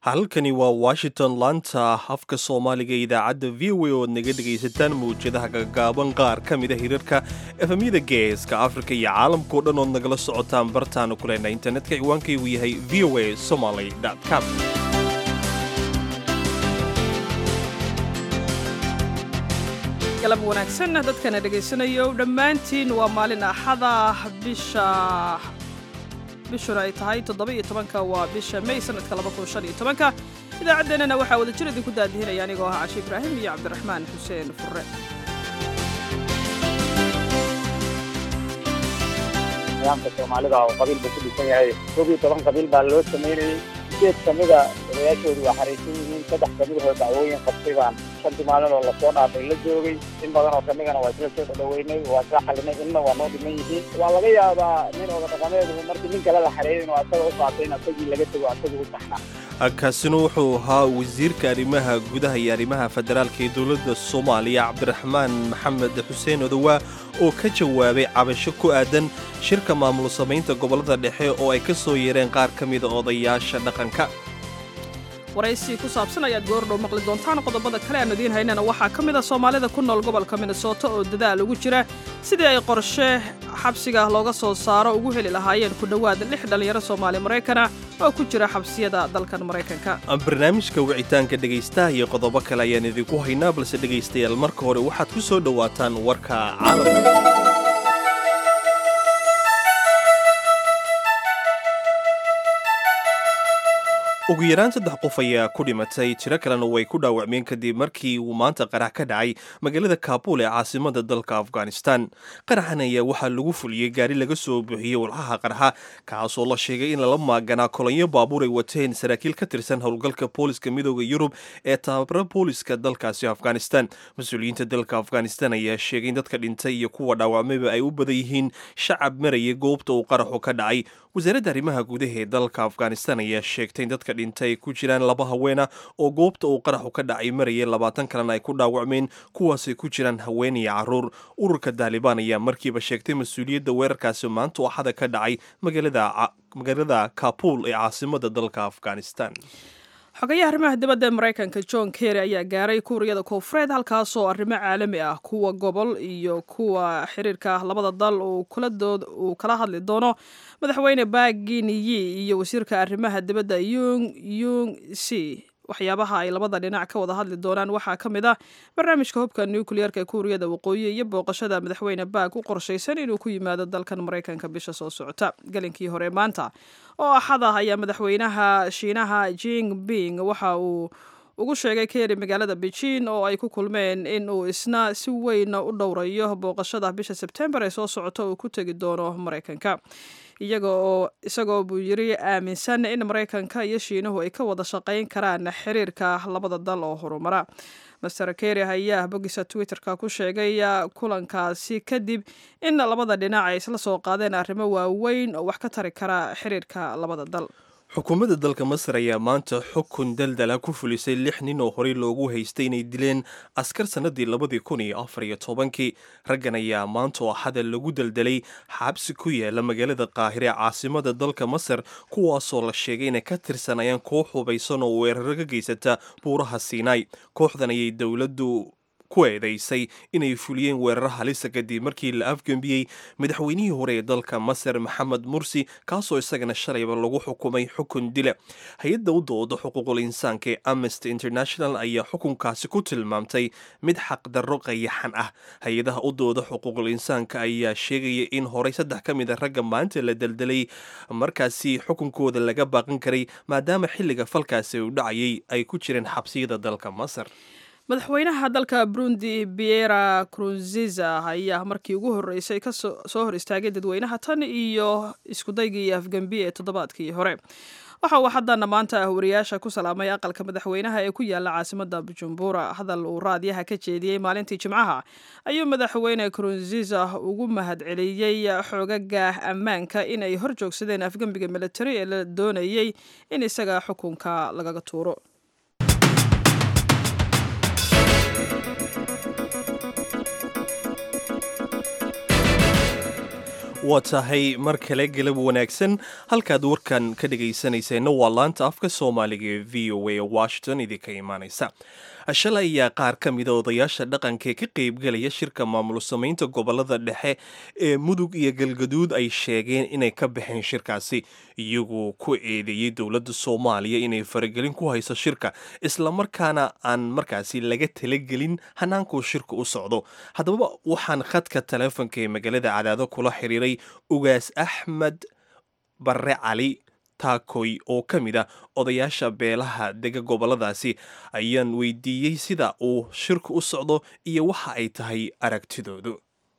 halkani waa washington laanta afka soomaaliga idaacadda v o a ood naga dhegaysataan mawjadaha gagaaban qaar ka mida hirarka efemyada geeska afrika iyo caalamkao dhan ood nagala socotaan bartaanu ku leenahay internetka ciwaankaygu yahay v o a somaly com galab wanaagsan dadkana dhegaysanayo dhammaantiin waa maalin axada bisha bishuna ay tahay toddoba-iyo tobanka waa bisha may sanadka laba kun shan iyo tobanka idaacaddeenana waxaa wada jir idinku daadihinaya anigoo ah cashi ibraahim iyo cabdiraxmaan xuseen furre nidaamka soomaalida oo qabiil buu ku dhisan yahay koob iyo toban qabiil baa loo samaynayey sideed ka mida odayaashoodu waa xariisan yihiin saddex ka midahoo dacwooyin qabtay baan shantii maalin oo lasoo dhaafay la joogay in badan oo kamidana waa isla soo dhadhaweynay waa isla xalinay inna waa noo dhiman yihiin waa laga yaabaa nin oda dhaqameedu markii nin kale la xareeyin oo asaga u qaatay in asagii laga tego asaga u saxnaa kaasina wuxuu ahaa wasiirka arrimaha gudaha iyo arrimaha federaalka ee dowladda soomaaliya cabdiraxmaan maxamed xuseen odowaa oo ka jawaabay cabasho ku aadan shirka maamul samaynta gobollada dhexe oo ay ka soo yeereen qaar ka mida odayaasha dhaqanka waraysi ku saabsan ayaad goordhow maqli doontaan qodobada kale aan idiin haynana waxaa ka mid a soomaalida ku nool gobolka minnesota oo dadaal ugu jira sidii ay qorshe xabsiga looga soo saaro ugu heli lahaayeen ku dhowaad lix dhallinyaro soomaali maraykana oo ku jira xabsiyada dalkan maraykanka barnaamijka wicitaanka dhegaystaha iyo qodobo kale ayaan idinku haynaa balse dhegaystayaal marka hore waxaad ku soo dhowaataan warka caalamka ugu yaraan saddex qof ayaa ku dhimatay tiro kalena way ku dhaawacmeen kadib markii uu maanta qarax ka dhacay magaalada kaabul ee caasimada dalka afghanistan qaraxan ayaa waxaa lagu fuliyey gaari laga soo buuxiyey walxaha qarxa kaasoo la sheegay in lala maaganaa kolonyo baabuur ay wateen saraakiil ka tirsan howlgalka booliska midooda yurub ee tababara booliska dalkaasi afghanistan mas-uuliyiinta dalka afghanistan ayaa sheegay in dadka dhintay iyo kuwa dhaawacmayba ay u badan yihiin shacab maraya goobta uu qaraxu ka dhacay wasaaradda arrimaha gudaha ee dalka afghanistan ayaa sheegtay in dadka dhintay ay ku jiraan laba haweena oo goobta uu qaraxu ka dhacay marayay labaatan kalena ay ku dhaawacmeen kuwaasay ku jiraan haween iyo caruur ururka daalibaan ayaa markiiba sheegtay mas-uuliyadda weerarkaasi maanta axada ka dhacay magaalada kabul ee caasimada dalka afghanistan xogayaha arrimaha dibadda ee maraykanka john kerry ayaa gaaray kuuriyada koonfureed halkaasoo arrimo caalami ah kuwa gobol iyo kuwa xiriirka labada dal uu kala hadli doono madaxweyne baginiyi iyo wasiirka arrimaha dibadda yung yung c waxyaabaha ay labada dhinac ka wada hadli doonaan waxaa ka mid ah barnaamijka hubka nucleerka ee kuuriyada waqooyi iyo booqashada madaxweyne baag u qorshaysan inuu ku yimaado dalkan maraykanka bisha soo socota galinkii hore maanta oo axad ah ayaa madaxweynaha shiinaha jing bing waxa uu ugu sheegay keeri magaalada beijing oo ay ku kulmeen in uu isna si weyn u dhowrayo booqashada bisha sebtembar ee soo socota uu ku tegi doono maraykanka iyaga oo isagoo buu yiri aaminsan in maraykanka iyo shiinuhu ay ka wada shaqayn karaan xiriirka labada dal oo horumara master kerry ayaa bogisa twitterka ku sheegay kulankaasi kadib in labada dhinac ay isla soo qaadeen arrimo waaweyn oo wax ka tari kara xiriirka labada dal xukuumadda dalka masar ayaa maanta xukun daldala ku fulisay lix nin oo horey loogu haystay inay dileen askar sannadii labadii kun iyo afar iyo tobankii raggan ayaa maanta oo axada lagu daldalay xabsi ku yaala magaalada qaahire ee caasimada dalka masar kuwaasoo la sheegay inay ka tirsanayaan koox hubaysan oo weeraro ka geysata buuraha siinaai kooxdan ayay dowladdu ku eedaysay inay fuliyeen weeraro halisa kadib markii la afgembiyey madaxweynihii hore ee dalka masar maxamed mursi kaasoo isagana shalayba lagu xukumay xukun dila hay-adda u dooda xuquuqul insaanka ee amnesty international ayaa xukunkaasi ku tilmaamtay mid xaqdarro qayaxan ah hay-adaha u dooda xuquuqul insaanka ayaa sheegaya in horey saddex ka mid a ragga maanta la daldalay markaasi xukunkooda laga baaqan karay maadaama xilliga falkaasi uu dhacayay ay ku jireen xabsiyada dalka masar madaxweynaha dalka burundi biera krunziza ayaa markii ugu horreysay ka soo hor istaagay dadweynaha tan iyo iskudaygii afgembi ee toddobaadkii hore waxa uu haddana maanta ah wariyaasha ku salaamay aqalka madaxweynaha ee ku yaala caasimada bujumbura hadal uu raadyaha ka jeediyey maalintii jimcaha ayuu madaxweyne krunziza ugu mahadceliyey xoogaga ammaanka inay hor joogsadeen afgembiga militari ee la doonayey in isaga xukunka lagaga tuuro waa tahay mar kale galab wanaagsan halkaad warkan ka dhegaysanayseena waa laanta afka soomaaliga ee v o a washington idinka imaanaysa shalay ayaa qaar ka mida odayaasha dhaqanka ee ka qaybgelaya shirka maamul samaynta gobolada dhexe ee mudug iyo galgaduud ay sheegeen inay ka baxeen shirkaasi iyagoo ku eedeeyey dowladda soomaaliya inay faragelin ku hayso shirka islamarkaana aan markaasi laga talagelin hanaankuu shirka u socdo haddaba waxaan khadka taleefonka ee magaalada cadaado kula xiriiray ugaas axmed barre cali taakoy oo ka mid ah odayaasha beelaha dega goboladaasi ayaan weydiiyey sida uu shirku u socdo iyo waxa ay tahay aragtidoodu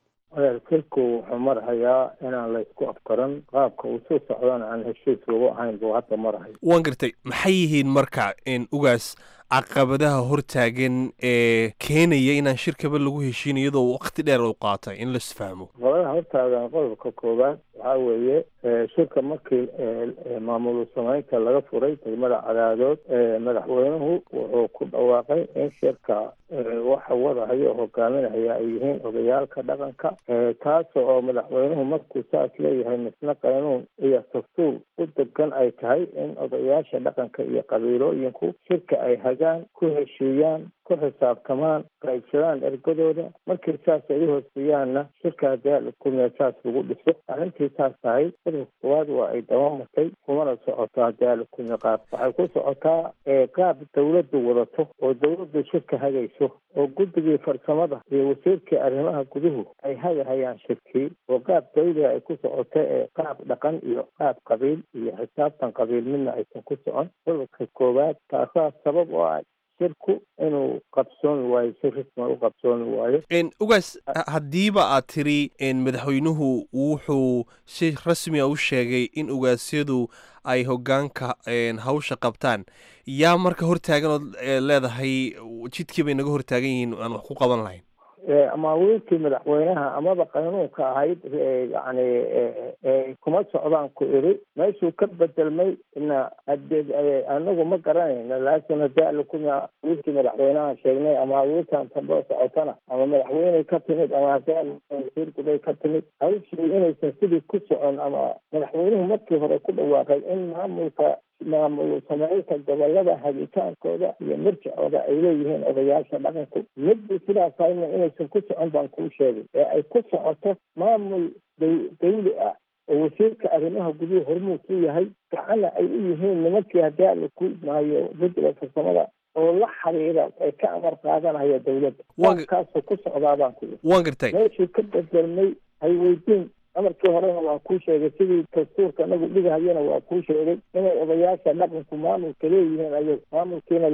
shirku wuxuu marhayaa inaan la isku afkaran qaabka uu soo socdana aan heshiis lagu ahayn buu hadda marhaya waan gartay maxay yihiin marka ugaas caqabadaha hortaagan ee keenaya inaan shirkaba lagu heshiin iyadoo waqti dheer u qaatay in laisfahmo caqabadaha hortaagan qodobka koowaad waxaa weeye shirka markii maamul samaynta laga furay degmada cadaadood madaxweynuhu wuxuu ku dhawaaqay in shirka waxa wadahayo oo hogaaminaya ay yihiin odayaalka dhaqanka taas oo madaxweynuhu markuu saas leeyahay misna qaynuun iyo dastuur u degan ay tahay in odayaasha dhaqanka iyo qabiilooyinku shirka ay hagaan ku heshiiyaan ku xisaabtamaan qaybsadaan ergadooda markii saas ay u hooseeyaanna shirka hadii kumiya saas lagu dhiso arrintii saas tahay qodobka koowaad waa ay dabamartay kumana socoto hadii alikumiya qaab waxay ku socotaa qaab dawladdu wadato oo dawladdu shirka hagayso oo guddigii farsamada iyo wasiirkii arrimaha guduhu ay hagahayaan shirkii oo qaab dawliga ay ku socoto ee qaab dhaqan iyo qaab qabiil iyo xisaabtan qabiil midna aysan ku socon qodobka koowaad taasaa sabab oo ah shirku inuu qabsooni waayo si risman u qabsooni waayo ugaas haddiiba aad tiri madaxweynuhu wuxuu si rasmiga u sheegay in ugaasyadu ay hogaanka hawsha qabtaan yaa marka hortaagan ood leedahay jidkii bay naga hortaagan yihiin aan wax ku qaban lahayn amaawiilkii madaxweynaha amaba qaynuunka ahayd yani kuma socdaan ku iri meeshuu ka bedelmay na hade anagu ma garanayna laakin hadii alakuma wiilkii madaxweynaha sheegnay ama wiilkan tamboo socotana ama madaxweyney ka timid ama hadii wasiirkubay ka timid hawshii inaysan sidii ku socon ama madaxweynuhu markii hore ku dhawaaqay in maamulka maamul samaynta gobolada hagitaankooda iyo mirjacooda ay leeyihiin odayaasha dhaqanku midba sidaas hayna inaysan ku socon baan kuu sheegay ee ay ku socoto maamul dawli ah oo wasiirka arrimaha guduhu hormuud ku yahay gacana ay u yihiin nimankii haddii ala ku maayo guddiga farsamada oo la xiriira ay ka amar qaadanaya dawladda kaasoo ku socdaabaan ku waan gartay meeshii ka bedelmay hay weydiin amarkii horena waa kuu sheegay sidii dastuurka nagu dhigahayana waa kuu sheegay inay odayaasha dhaqanku maamulka leeyihiin ayag maamulkiina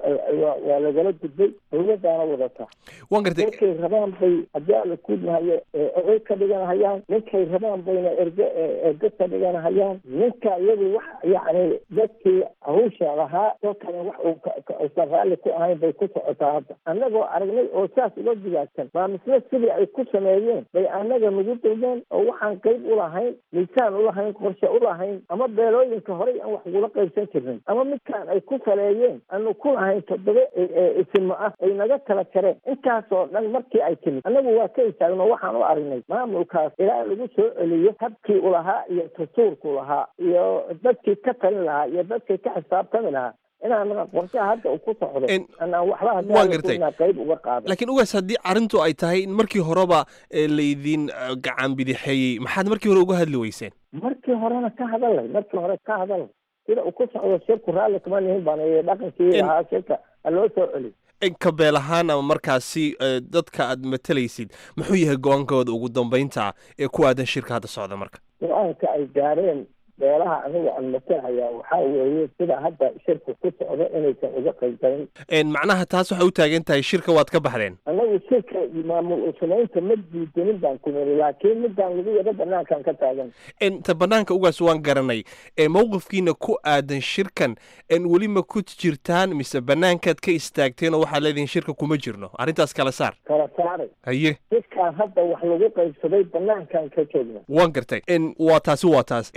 waa lagala gudbay dawladaana wadata waan gartay ninkay rabaan bay haddii ala kuudmahayo oday ka dhiganahayaan ninkay rabaan bayna erge erge ka dhiganahayaan ninka iyagu wax yacni dadkii hawsha lahaa oo kale wax uusan raalli ku ahayn bay ku socotaa hadda annagoo aragnay oo saas uga digaagsan baa misle sidii ay ku sameeyeen bay annaga nagu dawleen oo waxaan qayb ulahayn miisaan ulahayn qorshe ulahayn ama beelooyinka horey aan wax ugula qaybsan jirnay ama midkaan ay ku saleeyeen aanu ku lahayn toddoba isimo ah ay naga kala jareen intaasoo dhan markii ay timid annagu waa ka istaagno waxaan u aragnay maamulkaas ilaa lagu soo celiyo habkii ulahaa iyo dastuurku lahaa iyo dadkii ka talin lahaa iyo dadkii ka xisaabtami lahaa inaan qorshaha hadda uu ku socdo anaan waxba haddaa qayb uga qaada laakiin ugaas haddii arrintu ay tahay in markii horeba laydin gacan bidixeeyey maxaad markii hore uga hadli weyseen markii horena ka hadalay markii hore ka hadalay sida uu ku socdo shirku raalli kama nihin baan dhaqankii ahaa shirka haloo soo celiy kabeel ahaan ama markaasi dadka aad matalaysid muxuu yahay go-aankooda ugu dambeynta ee ku aadan shirka hadda socda marka go-aanka ay gaareen beelaha aniga aan matalahayaa waxaa weeye sida hadda shirka ku socdo inaysan uga qaybgalin macnaha taas waxay u taagan tahay shirka waad ka baxdeen annagu shirka maamul samaynta ma diidanin baan ku niri laakiin midaan lagu wada banaankan ka taagan ta banaanka ugaas waan garanay mowqifkiina ku aadan shirkan weli ma ku jirtaan mise banaankaad ka istaagteen oo waxaad leedihin shirka kuma jirno arrintaas kala saar kala saaray haye shirkaan hadda wax lagu qaybsaday banaankan ka joogna waan gartay waa taasi waa taas maxaad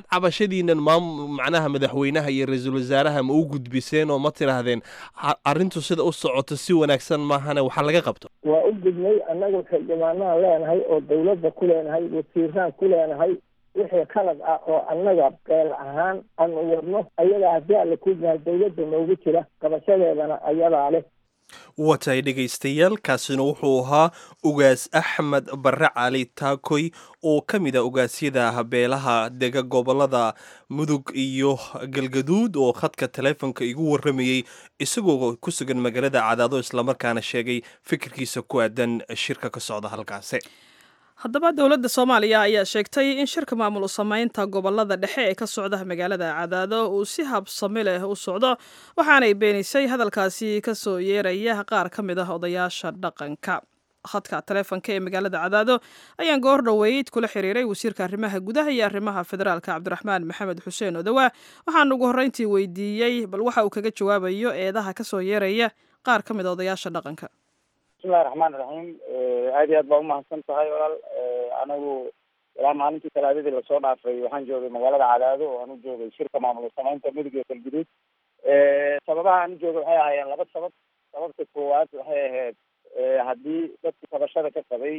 cabashadiinan maam macnaha madaxweynaha iyo ra-iisul wasaaraha ma u gudbiseen oo ma tidhaahdeen arrintu sida u socoto si wanaagsan maahane waxaa laga qabto waa u gudnay annagu xildhibaanaan leenahay oo dawladda ku leenahay wasiiraan ku leenahay wixii qalad ah oo annaga beel ahaan aanu wadno ayagaa haddii alla ku yahay dawladda noogu jira qabashadeedana ayadaa leh watay dhegaystayaal kaasina wuxuu ahaa ugaas axmed barre cali taakoy oo ka mid a ugaasyada beelaha dega gobolada mudug iyo galgaduud oo khadka taleefonka igu warramayey isagoo ku sugan magaalada cadaado islamarkaana sheegay fikirkiisa ku aadan shirka ka socda halkaasi haddaba dowladda soomaaliya ayaa sheegtay in shirka maamul samaynta gobolada dhexe ee ka socda magaalada cadaado uu si habsami leh u socdo waxaanay beenisay hadalkaasi kasoo yeeraya qaar ka mid ah odayaasha dhaqanka khadka taleefonka ee magaalada cadaado ayaan goor dhoweyd kula xiriiray wasiirka arrimaha gudaha iyo arrimaha federaalka cabdiraxmaan maxamed xuseen odowa waxaan ugu horreyntii weydiiyey bal waxa uu kaga jawaabayo eedaha kasoo yeeraya qaar ka mid a odayaasha dhaqanka bismillahi raxmaan iraxiim aad iyo aad baa umahadsan tahay walaal anigu ilaa maalintii talaadadii lasoo dhaafay waxaan joogay magaalada cadaado oo aan u joogay shirka maamul samaynta mudug iyo galguduud sababaha aan u joogay waxay ahaayeen laba sabab sababta koowaad waxay ahayd haddii dadka tabashada ka qabay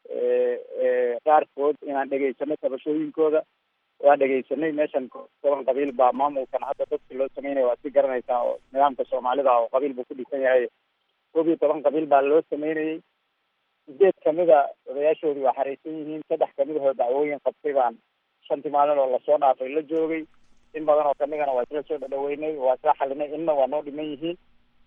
qaarkood inaan dhegaysano tabashooyinkooda waan dhegaysanay meeshan toban qabiil baa maamulkan hadda dadka loo sameynaya waad si garanaysaa oo nidaamka soomaalida oo qabiil buu ku dhisan yahay koob iyo toban qabiil baa loo sameynayay sideed kamida odayaashoodii waa xareysan yihiin saddex kamidahoo dacwooyin qabtay baan shantii maalin oo lasoo dhaafay la joogay in badan oo kamidana waa isla soo dhadhaweynay waa isla xalinay inna waa noo dhiman yihiin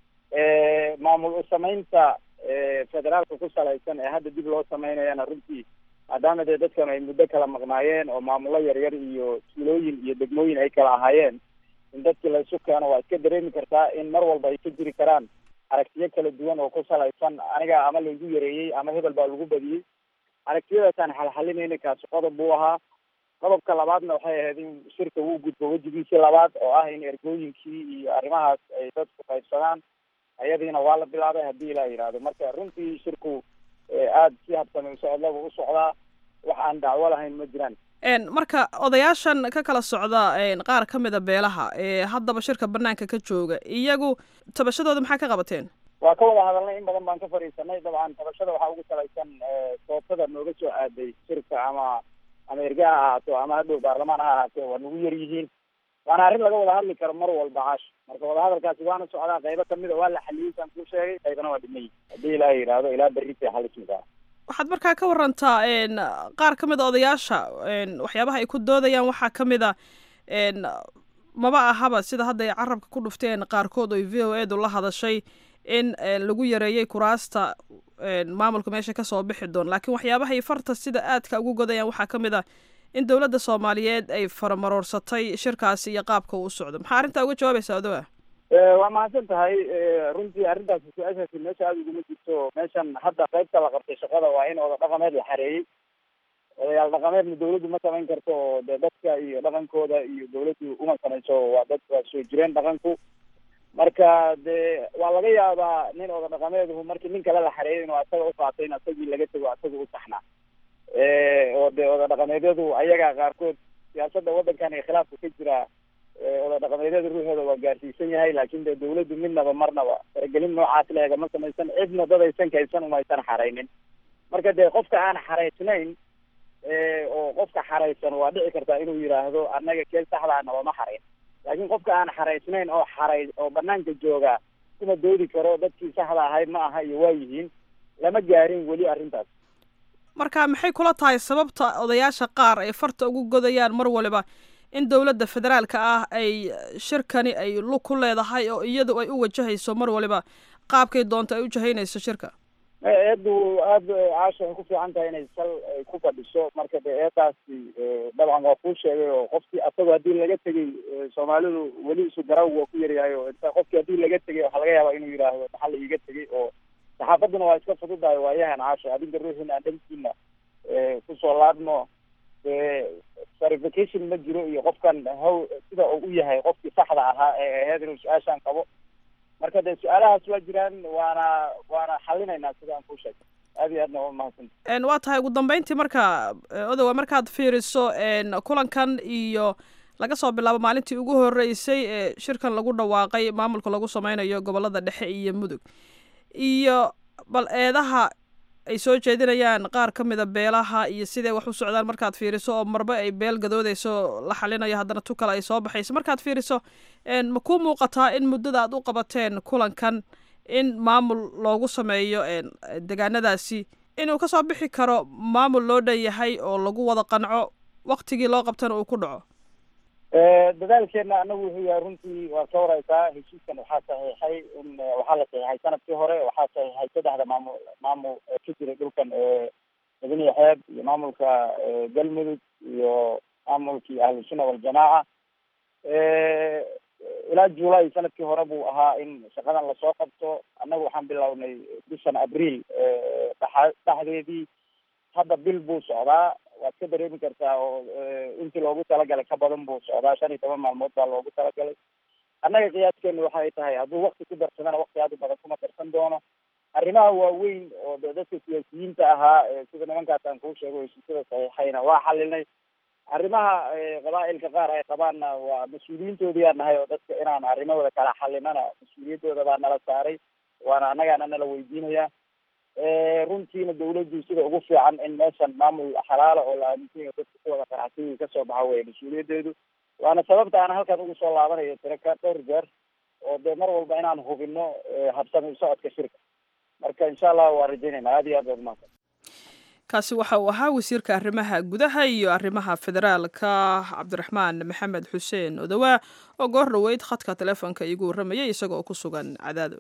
maamul u samaynta federaalka ku salaysan ee hadda dib loo sameynayana runtii maadaama dee dadkan ay muddo kala maqnaayeen oo maamullo yaryar iyo tuulooyin iyo degmooyin ay kala ahaayeen in dadkii laysu keeno waa iska dareemi kartaa in mar walba ay ka jiri karaan aragtiyo kala duwan oo ku salaysan aniga ama laygu yareeyey ama hebel baa lagu badiyey aragtiyadaasaan xalxalinayna kaasi qodob buu ahaa qodobka labaadna waxay ahayd in shirka uu gudbo wejigiisii labaad oo ah in ergooyinkii iyo arrimahaas ay dadku qaybsadaan ayadiina waa la bilaabay haddii ilaa yidhaahdo marka runtii shirku aada si habsami socodlaba u socdaa wax aan dacwo lahayn ma jiraan marka odayaashan ka kala socda qaar ka mida beelaha ee haddaba shirka banaanka ka jooga iyagu tabashadooda maxaa ka qabateen waa ka wada hadalnay in badan baan ka fadhiisanay dabcan tabashada waxaa ugu salaysan sootada nooga soo aaday shirka ama ama erge ha ahaato ama hadhow baarlamaan ha ahaatee waa nagu yar yihiin waana arrin laga wada hadli karo mar walba caash marka wadahadalkaasi waana socdaa qaybo kamida waa la xaliyey saan kuu sheegay qaybana waa dhimay haddii ilaaha yidhaahdo ilaa berritay xalismisaa waxaad markaa ka warantaa qaar ka mid a odayaasha waxyaabaha ay ku doodayaan waxaa ka mid a maba ahaba sida hadda ay carabka ku dhufteen qaarkood oy v o edu la hadashay in lagu yareeyey kuraasta maamulka meesha kasoo bixi doon laakiin waxyaabahay farta sida aadka ugu godayaan waxaa ka mid a in dowladda soomaaliyeed ay faramaroorsatay shirkaasi iyo qaabka uu socdo maxaa arrintaa uga jawaabaysaa odowa waa mahadsan tahay runtii arrintaasi su-aashaasi meesha aada uguma jirto meeshan hadda qaybta la qabtay shaqada waa in oda dhaqameed la xareeyey odayaal dhaqameedna dawladdu ma samayn karto oo dee dadka iyo dhaqankooda iyo dawladdu uma samayso waa dad waa soo jireen dhaqanku marka dee waa laga yaabaa nin oda dhaqameeduhu markii nin kale la xareeyay inuu asaga uqaatay in asagii laga tego asaga u saxnaa oo dee oda dhaqameedyadu ayaga qaarkood siyaasadda waddankan ee khilaafka ka jira oda dhaqameedyada ruuxooda waa gaarsiisan yahay laakin dee dawladdu midnaba marnaba faragelin noocaas leega ma samaysan cidna dad aysan kaysan umaysan xaraynin marka dee qofka aan xaraysnayn oo qofka xaraysan waa dhici kartaa inuu yidhaahdo annaga keel saxdaa nabama xarayn laakiin qofka aan xaraysnayn oo xaray oo banaanka jooga kuma doodi karo dadkii saxda ahayd ma aha iyo waa yihiin lama gaarin weli arrintaas marka maxay kula tahay sababta odayaasha qaar ay farta ugu godayaan mar waliba in dowladda federaalka ah ay shirkani ay lug ku leedahay oo iyadu ay u wajahayso mar waliba qaabkay doonto ay u jahaynayso shirka eedu aada caasha ay ku fiican tahay inay sal ay ku fadhiso marka de eedaasi dabcan waa kuu sheegay oo qofkii asagoo haddii laga tegay soomaalidu weli isu garawg waa ku yaryahay oo inta qofkii haddii laga tegay waxaa laga yaabaa inuu yidhaahdo maxaa la iiga tegay oo saxaafaduna waa iska fududahay waayahan caasha adinka ruuxiina aan dhankiina kusoo laadmo dee verification ma jiro iyo qofkan haw sida uu u yahay qofkii saxda ahaa ee aheyd inuu su-aashaan qabo marka dee su-aalahaas waa jiraan waana waana xalinaynaa sida aan kuu sheegay aad iyo aadna waa mahadsanta waa tahay ugu dambeyntii marka odowa markaad fiiriso kulankan iyo laga soo bilaabo maalintii ugu horeysay ee shirkan lagu dhawaaqay maamulka lagu sameynayo gobolada dhexe iyo mudug iyo bal eedaha ay soo jeedinayaan qaar ka mida beelaha iyo siday wax u socdaan markaad fiiriso oo marba ay beel gadoodeyso la xalinayo haddana tu kale ay soo baxayso markaad fiiriso ma kuu muuqataa in muddada aad u qabateen kulankan in maamul loogu sameeyo degaanadaasi inuu kasoo bixi karo maamul loo dhan yahay oo lagu wada qanco waktigii loo qabtana uu ku dhaco dadaalkeena anagu wuxuu yahay runtii waa ka wareysaa heshiiskan waxaa saxiixay in waxaa la saxiixay sanadkii hore waxaa saxiixay saddexda maamul maamul ka jiray dhulkan mudaniya xeeb iyo maamulka galmudug iyo maamulkii ahlusunna waljamaaca ilaa july sanadkii hore buu ahaa in shaqadan lasoo qabto annagu waxaan bilownay bishan abriil dha dhexdeedii hadda bil buu socdaa waad ka dareemi kartaa oo intii loogu talagalay ka badan buu socdaa shan iyo toban maalmood baa loogu talagalay annaga qiyaaskeenu waxay tahay hadduu wakti ku darsadana wakti aad u badan kuma darsan doono arrimaha waaweyn oo de dadka siyaasiyiinta ahaa sida nimankaas aan kuu sheego heshiisyada saxiixayna waa xalinay arrimaha qabaa'ilka qaar ay qabaanna waa mas-uuliyiintoodii nahay oo dadka inaan arrimahooda kala xalinana mas-uuliyaddooda baa nala saaray waana annagaana nala weydiinaya runtiina dawladdu sida ugu fiican in meeshan maamul xalaala oo la aaminsan yahay dadka ku wada qanacsiyi kasoo baxa weye mas-uuliyadeedu waana sababta aan halkan ugu soo laabanayo tiraka dhowr jeer oo dee mar walba inaan hubino habsami socodka shirka marka insha allah waa rajaynayna aad iyo aad baad umahadsan kaasi waxa uu ahaa wasiirka arrimaha gudaha iyo arrimaha federaalka cabdiraxmaan maxamed xuseen odowaa oo goor dhoweyd khadka teleefonka iigu warramayay isagoo ku sugan cadaado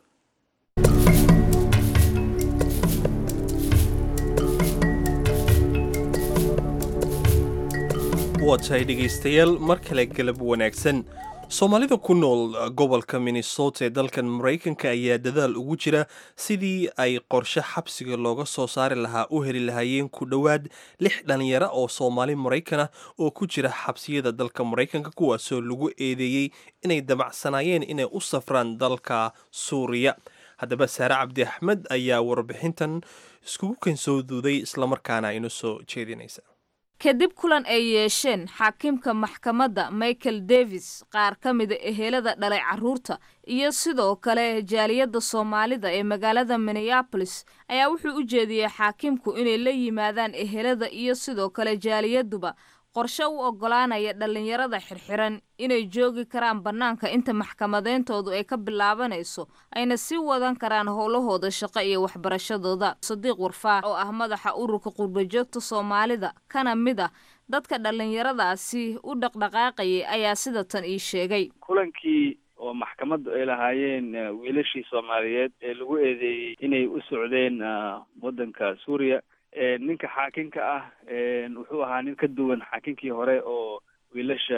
waa tahay dhegaystayaal mar kale galab wanaagsan soomaalida ku nool gobolka minnesota ee dalkan maraykanka ayaa dadaal ugu jira sidii ay qorshe xabsiga looga soo saari lahaa u heli lahaayeen ku dhowaad lix dhalinyaro oo soomaali maraykan ah oo ku jira xabsiyada dalka maraykanka kuwaasoo lagu eedeeyey inay damacsanaayeen inay u safraan dalka suuriya haddaba saare cabdi axmed ayaa warbixintan iskugu kansoo duuday islamarkaana inu soo jeedinaysa kadib kulan ay yeesheen xaakiimka maxkamadda michael davis qaar ka mida ehelada dhalay carruurta iyo sidoo kale jaaliyadda soomaalida ee magaalada minneabolis ayaa wuxuu u jeediyey xaakiimku inay la yimaadaan ehelada iyo sidoo kale jaaliyadduba qorshe u oggolaanaya dhallinyarada xirxiran inay joogi karaan bannaanka inta maxkamadeyntoodu ay ka bilaabanayso ayna sii wadan karaan howlahooda shaqo iyo waxbarashadooda sadiiq warfaax oo ah madaxa ururka qurbajoogta soomaalida kana mid ah dadka dhallinyaradaasi u dhaqdhaqaaqayay ayaa sida tan ii sheegay kulankii oo maxkamaddu ay lahaayeen wiilashii soomaaliyeed ee lagu eedeeyey inay u socdeen waddanka suuriya ninka xaakinka ah wuxuu ahaa nin ka duwan xaakinkii hore oo wiilasha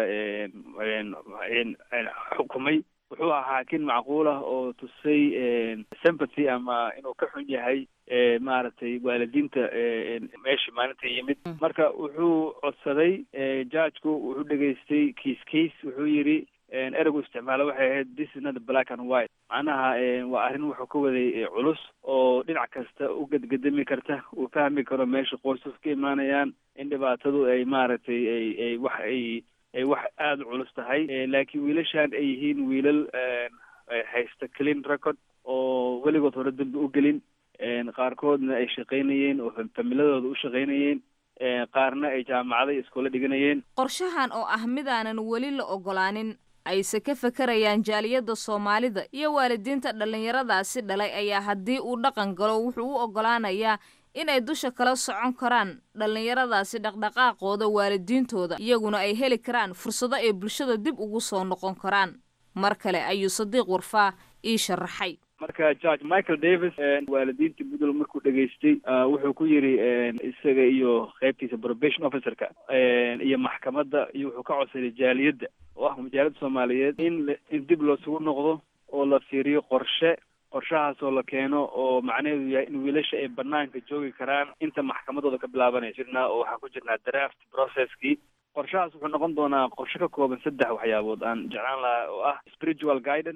xukumay wuxuu ahaa xaakin macquul ah oo tusay sympathy ama inuu ka xun yahay maaragtay waalidiinta meesha maalinta yimid marka wuxuu codsaday judgeku wuxuu dhegaystay kiis case wuxuu yidhi ereygu isticmaalo waxay ahayd this is not black and white macnaha waa arrin wuxuu ka waday culus oo dhinac kasta u gedgedami karta uu fahmi karo meesha qoysas ka imaanayaan in dhibaatadu ay maaragtay ay ay wax ay ay wax aada u culus tahay laakiin wiilashan ay yihiin wiilal haysta clean record oo weligood hore dambi u gelin qaarkoodna ay shaqaynayeen oo familadooda u shaqaynayeen qaarna ay jaamacada iskoola dhiganayeen qorshahan oo ah midaanan weli la ogolaanin ayse ka fakarayaan jaaliyadda soomaalida iyo waalidiinta dhallinyaradaasi dhalay ayaa haddii uu dhaqan galo wuxuu u oggolaanayaa inay dusha kala socon karaan dhallinyaradaasi dhaqdhaqaaqooda waalidiintooda iyaguna ay heli karaan fursado ay bulshada dib ugu soo noqon karaan mar kale ayuu sadiiq warfaa ii sharaxay marka george michael davis waalidiinta puntland markuu dhegaystay wuxuu ku yidhi isaga iyo qaybtiisa probation officerka iyo maxkamadda iyo wuxuu ka codsaday jaaliyadda oo ah majaalada soomaaliyeed in in dib loosugu noqdo oo la fiiriyo qorshe qorshahaasoo la keeno oo macnaheedu yahay in wiilasha ay banaanka joogi karaan inta maxkamadooda ka bilaabanaya jirnaa oo waxaan ku jirnaa draft processkii qorshahaas wuxuu noqon doonaa qorshe ka kooban saddex waxyaabood aan jeclaan lahaa oo ah spiritual guidance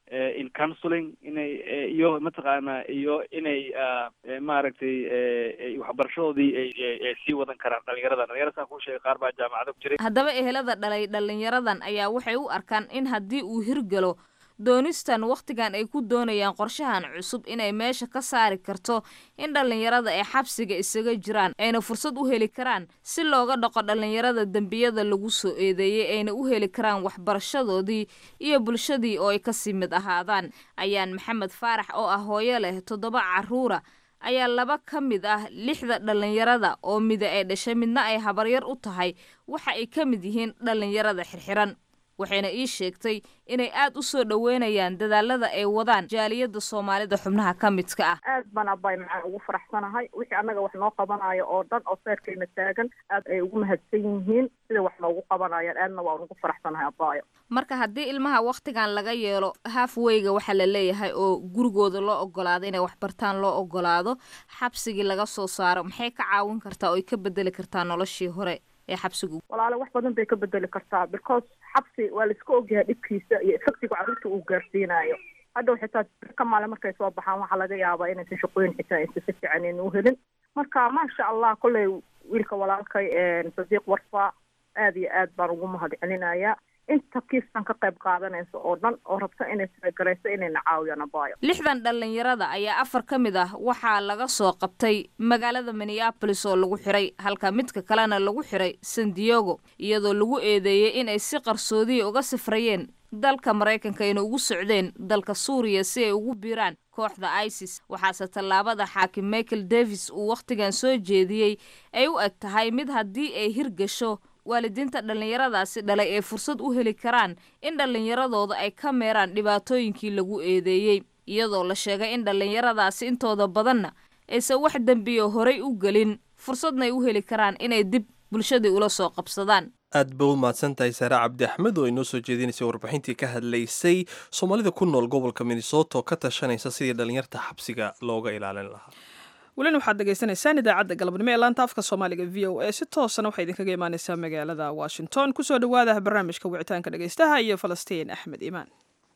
in counseling inay iyo mataqaana iyo inay maaragtay waxbarashadoodii ay sii wadan karaan dhalinyarada dhalinyarada saan kuu sheegay qaar baa jaamacada ku jiray haddaba ehelada dhalay dhalinyaradan ayaa waxay u arkaan in haddii uu hirgalo doonistan wakhtigan ay ku doonayaan qorshahan cusub inay meesha ka saari karto in dhallinyarada ay xabsiga isaga jiraan ayna fursad u heli karaan si looga dhaqo dhallinyarada dembiyada lagu soo eedeeyey ayna u heli karaan waxbarashadoodii iyo bulshadii oo ay kasii mid ahaadaan ayaan maxamed faarax oo ah hooyo leh toddoba carruura ayaa laba ka mid ah lixda dhallinyarada oo mida ay dhashay midna ay habaryar u tahay waxa ay ka mid yihiin dhallinyarada xirxiran waxayna ii sheegtay inay aad u soo dhoweynayaan dadaalada ay wadaan jaaliyadda soomaalida xubnaha ka midka ah aad baan abay macaan ugu faraxsanahay wixii annaga wax noo qabanayo oo dhan oo seerkayna taagan aad ay ugu mahadsan yihiin sida wax noogu qabanayaan aadna waan ugu faraxsanahay abayo marka haddii ilmaha wakhtigan laga yeelo halfweyga waxaa la leeyahay oo gurigooda loo ogolaado inay waxbartaan loo ogolaado xabsigii laga soo saaro maxay ka caawin kartaa oo ay ka bedeli kartaa noloshii hore ee xabsigu walaale wax badan bay ka bedeli kartaa because xabsi waa laiska ogyahay dhibkiisa iyo efectiga carruurta uu gaarsiinayo hadhow xitaa ka maale markay soo baxaan waxaa laga yaabaa inaysan shaqooyin xitaa aysan si fiican ayna u helin marka maasha allah kolley wiilka walaalkay sadiiq warfa aad iyo aad baan ugu mahad celinayaa inta kiistan ka qayb qaadanaysa oo dhan oo rabta inay talagarayso inayna caawiyaan abaayo lixdan dhallinyarada ayaa afar ka mid ah waxaa laga soo qabtay magaalada minneabolis oo lagu xiray halka midka kalena lagu xiray san diego iyadoo lagu eedeeyey inay si qarsoodiya uga safrayeen dalka maraykanka ayna ugu socdeen dalka suuriya si ay ugu biiraan kooxda isis waxaase tallaabada xaakim michael davis uu wakhtigan soo jeediyey ay u eg tahay mid haddii ay hirgasho waalidiinta dhallinyaradaasi dhalay ay fursad u heli karaan in dhallinyaradooda ay ka meeraan dhibaatooyinkii lagu eedeeyey iyadoo la sheegay in dhallinyaradaasi intooda badanna aysan wax dembiyo horay u gelin fursadna ay u heli karaan inay dib bulshadii ula soo qabsadaan aad ba u mahadsan tahay saare cabdi axmed oo inoo soo jeedinaysay warbixintii ka hadlaysay soomaalida ku nool gobolka minnesota oo ka tashanaysa sidii dhallinyarta xabsiga looga ilaalin lahaa welina waxaad degeysanaysaan idaacadda galabnimo ee laanta afka soomaaliga v o a si toosana waxay idinkaga imaaneysaa magaalada washington kusoo dhawaada barnaamijka wicitaanka dhegeystaha iyo falastiin axmed iimaan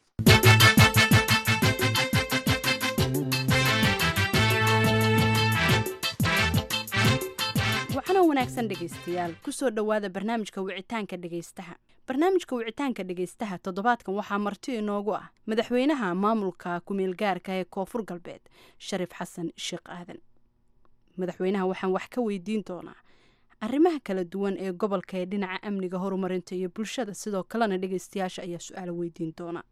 waxaanoo wanaagsan dhegaystayaal kusoo dhowaada barnaamijka wicitaanka dhegaystaha barnaamijka wicitaanka dhegaystaha toddobaadkan waxaa marti inoogu ah madaxweynaha maamulka kumeelgaarka ee koonfur galbeed shariif xasan sheekh aadan madaxweynaha waxaan wax ka weydiin doonaa arrimaha kala duwan ee gobolka ee dhinaca amniga horumarinta iyo bulshada sidoo kalena dhegaystayaasha ayaa su-aalo weydiin doona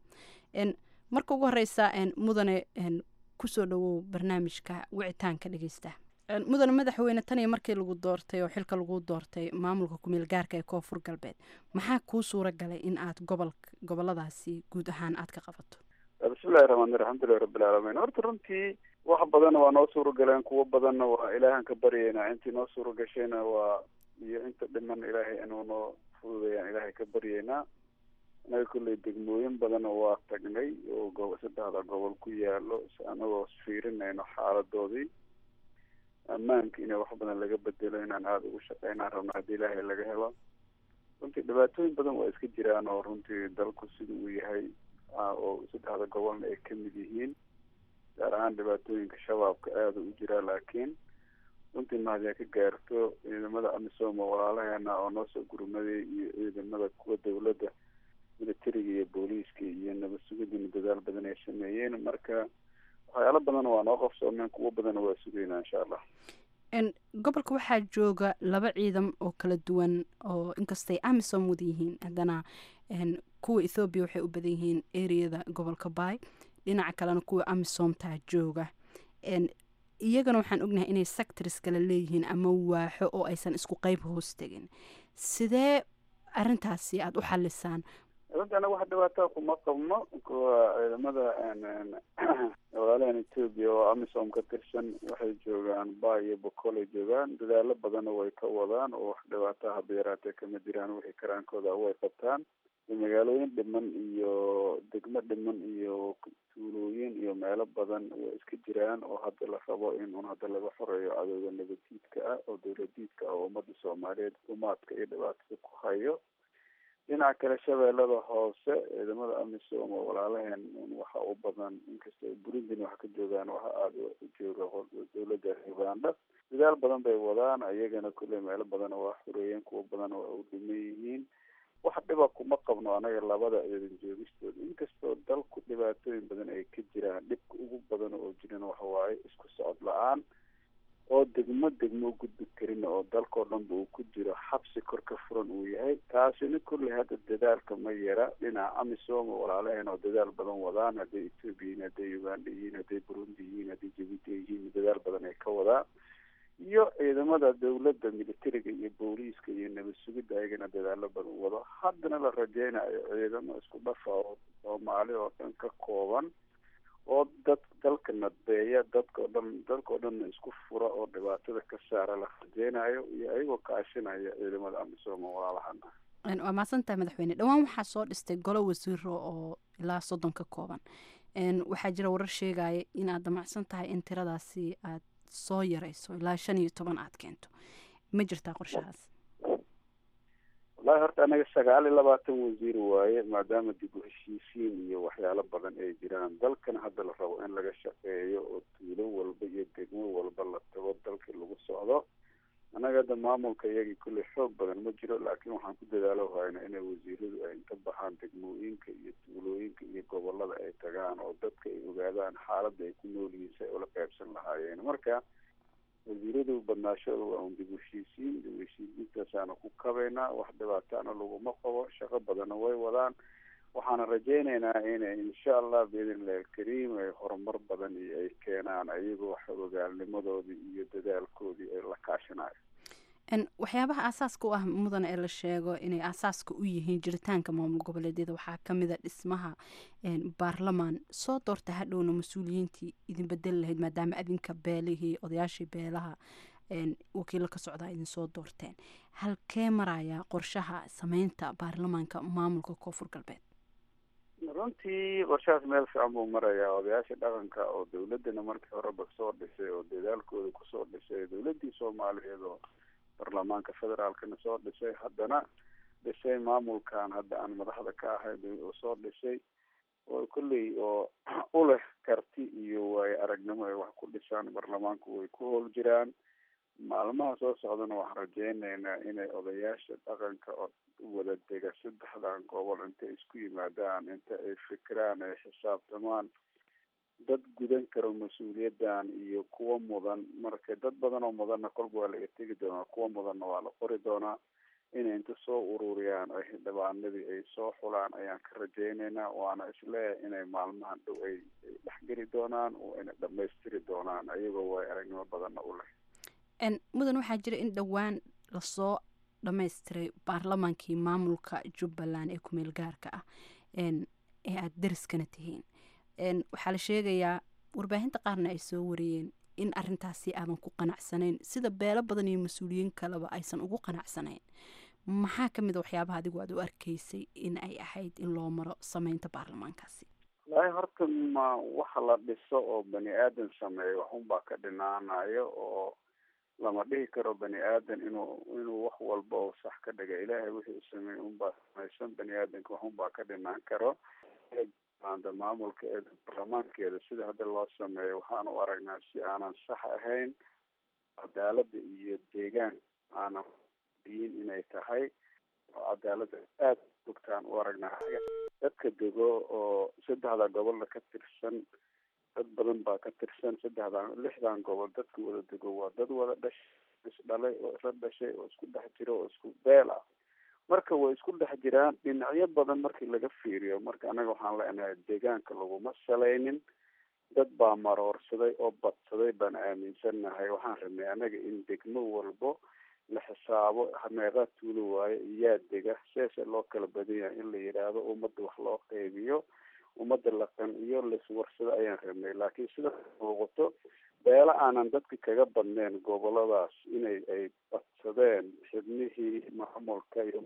marka ugu horeysa mudane kusoo dhawow barnaamijka wicitaanka dhegaystaha mudane madaxweyne tan iyo markii lagu doortay oo xilka lagu doortay maamulka kumeel gaarka ee koonfur galbeed maxaa kuu suura galay in aad gobol goboladaasi guud ahaan aad ka qabato bismillahi raxmaani alxamdulilahi rabbilcaalamiin horta runtii wax badanna waa noo suura galeen kuwo badanna waa ilaahan ka baryeynaa intii noo suura gashayna waa iyo inta dhiman ilaahay inuu noo fududayaan ilaahay ka baryeynaa inaga kolley degmooyin badanna waa tagnay oo go saddexda gobol ku yaalo anagoo fiirinayno xaaladoodii ammaanka inay wax badan laga bedelo inaan aada ugu shaqeynaan rabno haddii ilaahay laga helo runtii dhibaatooyin badan waa iska jiraan oo runtii dalku sida uu yahay oo saddexda gobolna ay kamid yihiin gaar ahaan dhibaatooyinka shabaabka aada u jiraa laakiin runtii mahadyaa ka gaarto ciidamada amisom oo walaalaheena oo noo soo gurmaday iyo ciidamada kuwa dawladda militariga iyo booliiska iyo nabad sugidina dadaal badan ay sameeyeen marka waxyaalo badan waa noo qabsoomeen kuwo badanna waa sugeynaa insha allah gobolka waxaa jooga laba ciidan oo kala duwan oo inkastay amisom wada yihiin haddana kuwa ethoobiya waxay u badan yihiin areada gobolka bay dhinaca kalena kuwa amisomtaa jooga iyagana waxaan ognahay inay sectors kale leeyihiin ama waaxo oo aysan isku qeyb hoos tegin sidee arintaasi aada u xalisaan runtii anaga wax dhibaataa kuma qabno kuwa ciidamada walaalahan etoobiya oo amisom ka tirsan waxay joogaan ba iyo bokolay joogaan dadaalo badanna way ka wadaan oo wax dhibaataa haba yaraatee kama jiraan wixii karaankooda way qabtaan magaalooyin dhiman iyo degmo dhiman iyo tuulooyin iyo meelo badan way iska jiraan oo hadda la rabo in un hadda laga xoreeyo cadowga nabaddiidka ah oo dowladiidka ah oo ummadda soomaaliyeed umaadka iyo dhibaatada ku hayo dhinaca kale shabeellada hoose ciidamada amisom oo walaalaheen waxa u badan inkastoo burundina wax ka joogaan waxa aada u jooga dowladda uganda dadaal badan bay wadaan ayagana kulley meelo badan waa xureeyeen kuwa badan waa u dhiman yihiin wax dhiba kuma qabno anaga labada ciidan joogistooda inkastoo dalku dhibaatooyin badan ay ka jiraan dhibka ugu badan oo jiran waxa waaye isku socod la-aan oo degmo degmo gudbi karin oo dalkao dhanba uu ku jiro xabsi kor ka furan uu yahay taasina kulley hadda dadaalka ma yara dhinaca amisom oo walaalaheen oo dadaal badan wadaan hadday ethoobia yihiin hadday uganda yihiin hadday burundi yihiin hadday jabuuti yihiin dadaal badan ay ka wadaan iyo ciidamada dawladda militariga iyo booliiska iyo nabad sugidda ayagana dadaalo badan wado haddana la rajeynayo ciidamo isku dhafa oo soomaali oo dhan ka kooban oo dad dalka nadbeeya dadkao dhan dalkao dhanna isku fura oo dhibaatada ka saara la rajeynayo iyo ayagoo kaashinaya ciidamada amisom oo walaalahana waa mahadsantahay madaxweyne dhowaan waxaa soo dhistay golo wasiiro oo ilaa soddon ka kooban waxaa jira warar sheegaya inaad damacsan tahay in tiradaasi aad soo yarayso ilaa shan iyo toban aad keento ma jirtaa qorshahaas wallahi horta anaga sagaal iyo labaatan wasiir waaye maadaama dib u heshiisiin iyo waxyaalo badan ay jiraan dalkan hadda la rabo in laga shaqeeyo oo tuulo walba iyo degmo walba la tago dalkii lagu socdo annaga hadda maamulka iyagii kulley xoog badan ma jiro laakiin waxaan ku dadaalo hayna inay wasiiradu ay inta baxaan degmooyinka iyo tuulooyinka iyo gobolada ay tagaan oo dadka ay ogaadaan xaaladda ay ku nool yihiin si ay ula qaybsan lahaayeen marka wasiiradu badnaashooda waa un dib u heshiisiin dib u heshiisiintaasaana ku kabaynaa wax dhibaataana laguma qabo shaqo badanna way wadaan waxaana rajeyneynaa inay insha allah biidnillahi alkariim ay horumar badan iyo ay keenaan ayagoo xogogaalnimadoodii iyo dadaalkoodii ay la kaashanayo waxyaabaha aasaaska u ah mudan ee la sheego inay aasaaska u yihiin jiritaanka maamul goboleedyada waxaa kamid a dhismaha baarlamaan soo doorta hadhowna mas-uuliyiintii idin bedeli lahayd maadaama adinka beelihii odayaashii beelaha wakiilo ka socdaa idin soo doorteen halkee maraya qorshaha sameynta baarlamaanka maamulka koonfur galbeed runtii qorshahaas meel fiican buu marayaa odayaasha dhaqanka oo dawladana markii horeba soo dhisay oo dadaalkooda kusoo dhisay dawladii soomaaliyeed oo baarlamaanka federaalkana soo dhisay haddana dhisay maamulkan hadda aan madaxda ka ahay oo soo dhisay oo kolley oo u leh karti iyo waayo aragnimo ay wax ku dhisaan baarlamaanku way ku howl jiraan maalmaha soo socdana waxaan rajeyneynaa inay odayaasha dhaqanka oo wada dega saddexdan gobol intay isku yimaadaan inta ay fikiraan ay xisaabtamaan dad gudan karo mas-uuliyaddan iyo kuwa mudan marka dad badan oo mudanna kolba waa laga tegi doonaa kuwa mudanna waa la qori doonaa inay inta soo ururiyaan ay xildhibaanadii ay soo xulaan ayaan ka rajeyneynaa waana isleeyahay inay maalmahan dhow ay dhexgeli doonaan oo inay dhamaystiri doonaan ayagoo way aragnimo badanna u leh mudan waxaa jira in dhowaan lasoo dhamaystiray baarlamaankii maamulka jubbaland ee kumeel gaarka ah ee aada dariskana tihiin waxaa la sheegayaa warbaahinta qaarna ay soo wariyeen in arintaasi aadan ku qanacsanayn sida beelo badan iyo mas-uuliyiin kaleba aysan ugu qanacsanayn maxaa ka mid a waxyaabaha adigu aad u arkaysay in ay ahayd in loo maro sameynta baarlamaankaasi wallaahi horta ma waxa la dhiso oo bani aadan sameeyo waxunbaa ka dhinaanayo oo lama dhihi karo bani aadan inuu inuu wax walba oo sax ka dhiga ilaahay wixii u sameeyey unbaa samaysan bani aadanka waxunbaa ka dhinaan karo anda maamulkeeda baarlamaankeeda sida hadda loo sameeyo waxaan u aragnaa si aanan sax ahayn cadaalada iyo deegaan aanan diin inay tahay oo cadaalada aada bogtaan u aragnaa dadka dego oo saddexda gobolda ka tirsan dad badan baa ka tirsan saddexdan lixdan gobol dadka wada dego waa dad wada dhash isdhalay oo isla dhashay oo isku dhex jiro oo isku beel ah marka way isku dhex jiraan dhinacyo badan markii laga fiiriyo marka anaga waxaan leenahay deegaanka laguma salaynin dad baa maroorsaday oo badsaday baan aaminsannahay waxaan rabnay anaga in degmo walbo la xisaabo meeqaa tuulo waayo iyaa dega seese loo kala badan yahay in la yidhaahdo ummadda wax loo qeybiyo ummadda la qanciyo laiswarsado ayaan rabnay laakiin sida muuqato beelo aanan dadka kaga badneen goboladaas inay ay badsadeen xibnihii maamulka iyo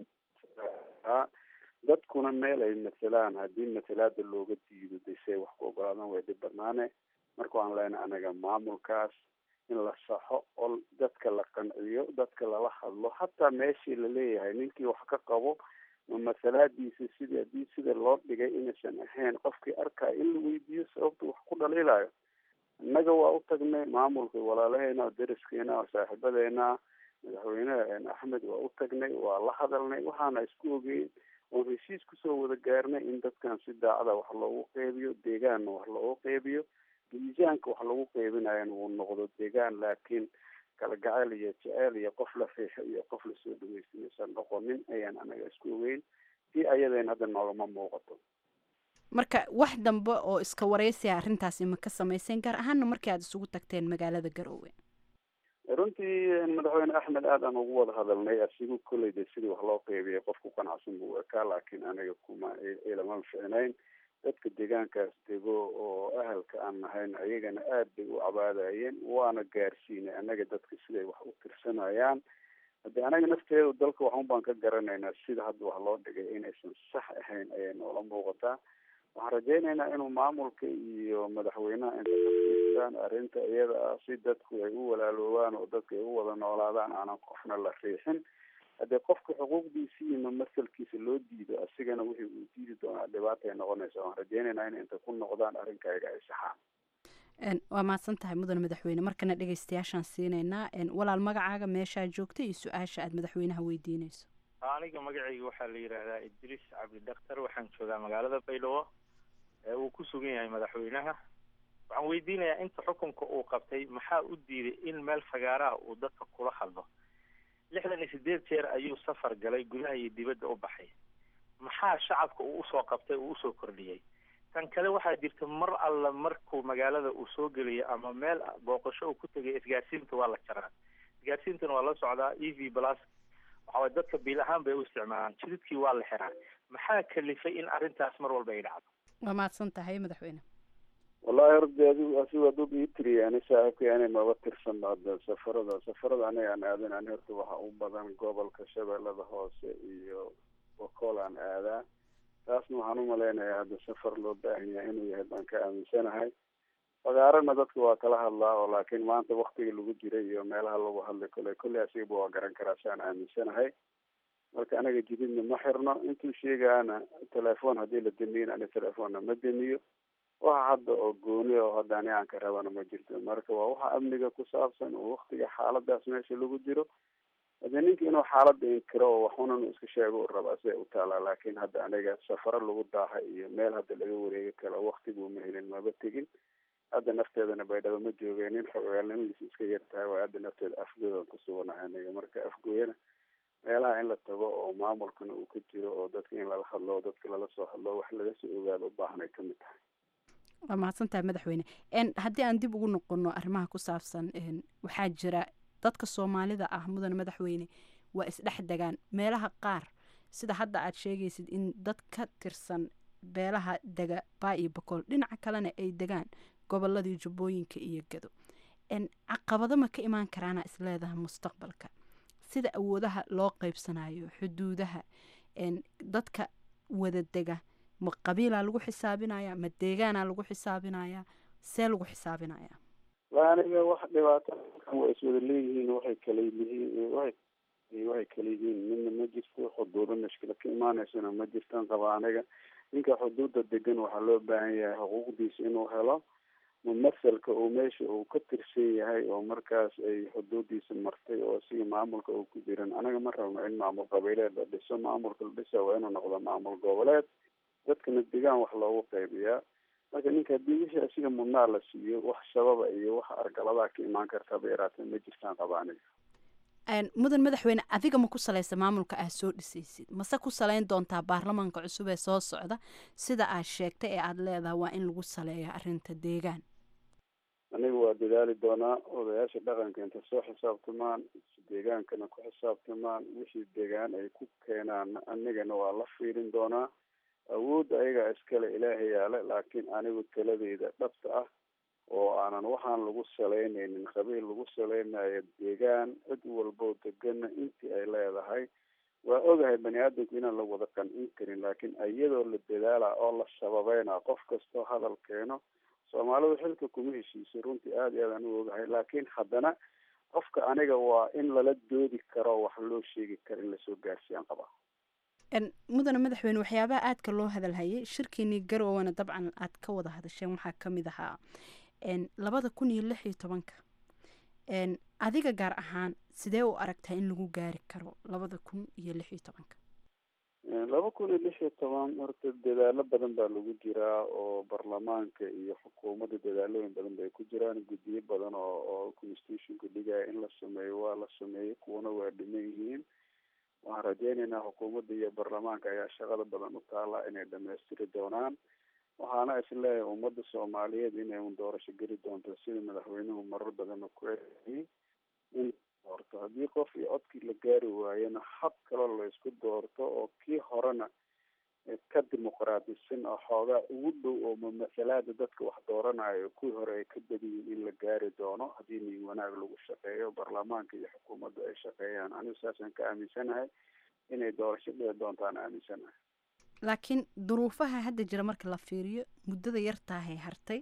dadkuna meel ay matelaan haddii matalaada looga diido desey wax ku ogolaadaan way dhib banaane marka waan leenahay anaga maamulkaas in la saxo oo dadka la qanciyo dadka lala hadlo hataa meeshii laleeyahay ninkii wax ka qabo ma masalaadiisa sidii haddii sida loo dhigay inaysan ahayn qofkii arkaayo in la weydiiyo sababta wax ku dhaliilayo innaga waa u tagnay maamulka walaalaheena deriskeena oo saaxiibadeena madaxweyneha axmed waa u tagnay waa la hadalnay waxaana isku ogeyn oon heshiis kusoo wada gaarnay in dadkan si daacada wax loogu qeybiyo deegaanna wax loogu qeybiyo miisaanka wax lagu qeybinayana uu noqdo deegaan laakiin kala gacayl iyo jeceyl iyo qof la riixo iyo qof lasoo dhaweysta maysan noqonin ayaan anaga isku ogeyn si ayadeen hadda noogama muuqato marka wax dambe oo iska wareysiya arrintaasi ma ka samayseen gaar ahaana markii aada isugu tagteen magaalada garoowe runtii madaxweyne axmed aad aan ugu wada hadalnay asigu kolleyda sidii wax loo qeybiyay qofku qanacsan buu ekaa laakiin aniga kuma ilama ficnayn dadka deegaankaas dego oo ahalka aan nahayn ayagana aad bay u cabaadayeen waana gaarsiinay anaga dadka siday wax u tirsanayaan hadde anaga nafteedu dalka waxun baan ka garanaynaa sida hadda wax loo dhigay inaysan sax ahayn ayay noola muuqataa waxaan rajaynaynaa inuu maamulka iyo madaxweynaha inta kafiirsadaan arrinta iyada ah si dadku ay u walaaloobaan oo dadka ay u wada noolaadaan aanan qofna la riixin haddii qofka xuquuqdiisi iyo mamasalkiisa loo diido asigana wixii uu diidi doonaa dhibaata ay noqonaysa waan rajaynaynaa in inta ku noqdaan arrinkayga ay saxaan waa mahadsan tahay mudan madaxweyne markana dhegeystayaashaan siinaynaa walaal magacaaga meeshaa joogta iyo su-aasha aada madaxweynaha weydiinayso aniga magacayga waxaa la yidhaahdaa idriis cabdi daktar waxaan joogaa magaalada baydhabo ee uu ku sugan yahay madaxweynaha waxaan weydiinayaa inta xukunka uu qabtay maxaa u diiday in meel fagaaraha uu dadka kula hadlo lixdan iyo sideed jeer ayuu safar galay gudaha iyo dibadda u baxay maxaa shacabka uu usoo qabtay uu usoo kordhiyey tan kale waxaa jirta mar alla markuu magaalada uu soo geliyo ama meel booqasho uu ku tegay isgaarsiinta waa la jaraa isgaarsiintana waa la socdaa e v plus waxaway dadka biil ahaan bay u isticmaalaan jididkii waa la xiraa maxaa kalifay in arrintaas mar walba ay dhacdo waa mahadsan tahay madaxweyne wallahi horta adigu asigu hadduu ii tiriya ani saaxiibkay ani maba tirsan hadda safarada safarada aniga aan aadan ani horta waxa u badan gobolka shabeellada hoose iyo bokool aan aadaa taasna waxaan u malaynayaa hadda safar loo baahan yahay inuu yahay baan ka aaminsanahay fagaarana dadka waa kala hadlaa oo laakiin maanta waktiga lagu jiray iyo meelaha lagu hadlay kole kolley asigaba waa garan karaa si aan aaminsanahay marka anaga jididna ma xirno intuu sheegaana telefoon haddii la damiyin ani telefoonna ma damiyo waxa hadda oo gooni oo hadda ani aan ka rabana ma jirto marka waa waxa amniga ku saabsan oo waktiga xaaladaas meesha lagu jiro hadee ninka inuu xaalada inkiro oo waxunan iska sheego u rabaa siday u taalaa laakiin hadda aniga safaro lagu daaha iyo meel hadda laga wareegi karo waktiguu ma helin maba tegin hadda nafteedana baydhabo ma joogeen nin xogaalnimadiis iska yar tahay waa hadda nafteeda afgoodan ku suganahay aniga marka afgooyana meelaha in la tago oo maamulkana uu ka jiro oo dadka in lala hadlo dadka lala soo hadlo wax laga soo ogaado u baahan ay kamid tahay waa mahadsan tahay madaxweyne haddii aan dib ugu noqono arrimaha ku saabsan waxaa jira dadka soomaalida ah mudan madaxweyne waa isdhex degaan meelaha qaar sida hadda aad sheegaysid in dad ka tirsan beelaha dega baa iyo bokool dhinaca kalena ay degaan goboladii jubbooyinka iyo gado caqabado ma ka imaan karaana isleedaha mustaqbalka sida awoodaha loo qeybsanayo xuduudaha dadka wada dega ma qabiilaa lagu xisaabinaya ma deegaanaa lagu xisaabinaya see lagu xisaabinaya aniga wax dhibaato waa iswada leeyihiin waxay kala yihiin waxay waxay kala yihiin midna ma jirto xuduudo mashkila ka imaaneysana ma jirtan qaba aniga ninka xuduudda degan waxaa loo baahan yahay xuquuqdiisa inuu helo mumasalka uu meesha uu ka tirsan yahay oo markaas ay xuduudiisa martay oo siga maamulka uu ku jiran anaga ma rabno in maamul qabiileed la dhiso maamulka la dhisa waa inuu noqdo maamul goboleed dadkana degaan wax loogu qaybiyaa marka ninka haddii wixii asiga mudnaa la siiyo wax shababa iyo wax argaladaa ka imaan kartaba yaraatee ma jirtaan qaba aniga mudan madaxweyne adiga ma ku salaysa maamulka aad soo dhisaysid mase ku salayn doontaa baarlamaanka cusub ee soo socda sida aad sheegtay ee aada leedahay waa in lagu saleeya arrinta deegaan aniga waa dadaali doonaa odayaasha dhaqanka inta soo xisaabtamaan deegaankana ku xisaabtamaan wixii deegaan ay ku keenaan anigana waa la fiirin doonaa awoodda ayagaa iskale ilaahay yaale laakiin anigu taladeyda dhabta ah oo aanan waxaan lagu salaynaynin qabiil lagu salaynayo deegaan cid walboo degana intii ay leedahay waa ogahay bani aadamku inaan la wada qancin karin laakiin iyadoo la dadaala oo la sababeyna qof kastoo hadal keeno soomaalidu xilka kuma heshiisay runtii aada iyo aadaan u ogahay laakiin haddana qofka aniga waa in lala doodi karo wax loo sheegi karo in lasoo gaarsiiyaan qabaa mudane madaxweyne waxyaabaha aadka loo hadalhayay shirkeenii garowana dabcan aad ka wada hadasheen waxaa kamid ahaa labada kun iyo lix iyo tobanka adiga gaar ahaan sidee u aragtaa in lagu gaari karo labada kun iyo lix iyo tobanka laba kun iyo lix iyo toban horta dadaalo badan baa lagu jiraa oo baarlamaanka iyo xukuumadda dadaalooyin badan bay ku jiraan guddiyo badan oo oo constitutionka dhigaya in la sameeyo waa la sameeyey kuwana waa dhiman yihiin waxaan rajeyneynaa xukuumadda iyo baarlamaanka ayaa shaqada badan u taala inay dhamaystiri doonaan waxaana isleeyahay ummadda soomaaliyeed inay un doorasho geli doonto sida madaxweynuhu marar badanna ku eeyay in doorto haddii qof iyo codkii la gaari waayana hab kaloo la isku doorto oo kii horena ka dimuqraadisan oo xoogaa ugu dhow oo mamasalaada dadka wax dooranayo kuwii hore ay ka badiyiin in la gaari doono haddii nin wanaag lagu shaqeeyo baarlamaanka iyo xukuumadda ay shaqeeyaan anigu saasaan ka aaminsanahay inay doorasho dhici doontaan aaminsanahay laakiin duruufaha hadda jira marka la fiiriyo muddada yartaahay hartay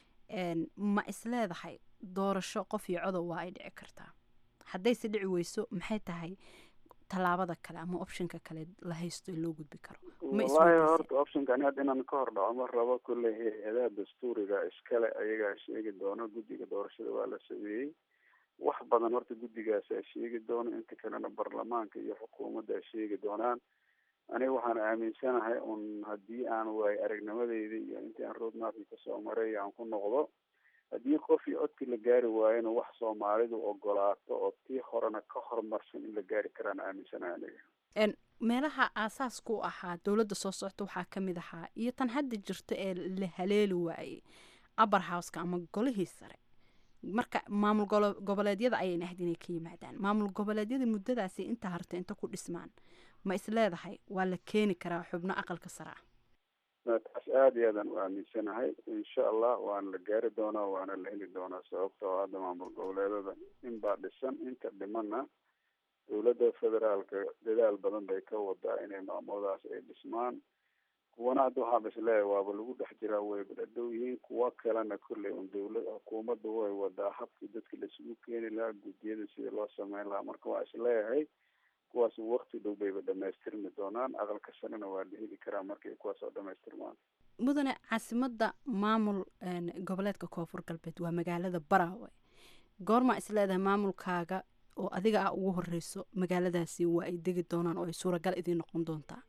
ma isleedahay doorasho qof iyo codow waa ay dhici kartaa haddayse dhici weyso maxay tahay tallaabada kale ama optionka kale la haysto in loo gudbi karo wallahi horta optionka ani hadda inaan ka hor dhaco ma rabo kolley hay-adaha dastuuriga iskale ayagaa sheegi doono guddiga doorashada waa la sameeyey wax badan horta guddigaasaa sheegi doono inta kalena baarlamaanka iyo xukuumadda ay sheegi doonaan aniga waxaan aaminsanahay un haddii aan waayo aragnimadeyda iyo intii aan roadmapki kasoo maray aan ku noqdo haddii qof iyo codkii la gaari waayona wax soomaalidu ogolaato oo tii horena ka horumarsan in la gaari karaan aaminsanahay aniga meelaha aasaaska u ahaa dowladda soo socota waxaa ka mid ahaa iyo tan hadda jirta ee la haleeli waayey upper houseka ama golihii sare marka maamul goboleedyada ayayna ahayd inay ka yimaadaan maamul goboleedyada muddadaasi inta harta inta ku dhismaan ma isleedahay waa la keeni karaa xubno aqalka sare ah taas aada iyo aadaan u aaminsanahay insha allah waana la gaari doonaa waana la heli doonaa sababta oo hadda maamul goboleedada in baa dhisan inta dhimana dowladda federaalka dadaal badan bay ka wadaa inay maamuladaas ay dhismaan kuwana hadda waxaan isleeyahay waaba lagu dhex jiraa wayba dhadhow yihiin kuwa kalena kolley un dowlad xukuumadda way wadaa habkii dadka laisugu keeni lahaa guddiyada sida loo sameyn lahaa marka waa isleeyahay kuwaas wakti dhow bayba dhamaystirmi doonaan aqalka sanena waa la heli karaa markay kuwaas oo dhamaystirmaan mudane caasimadda maamul goboleedka koonfur galbeed waa magaalada baraawe goormaa isleedahay maamulkaaga oo adiga ah ugu horeyso magaaladaasi waa ay degi doonaan oo ay suuragal idiin noqon doontaa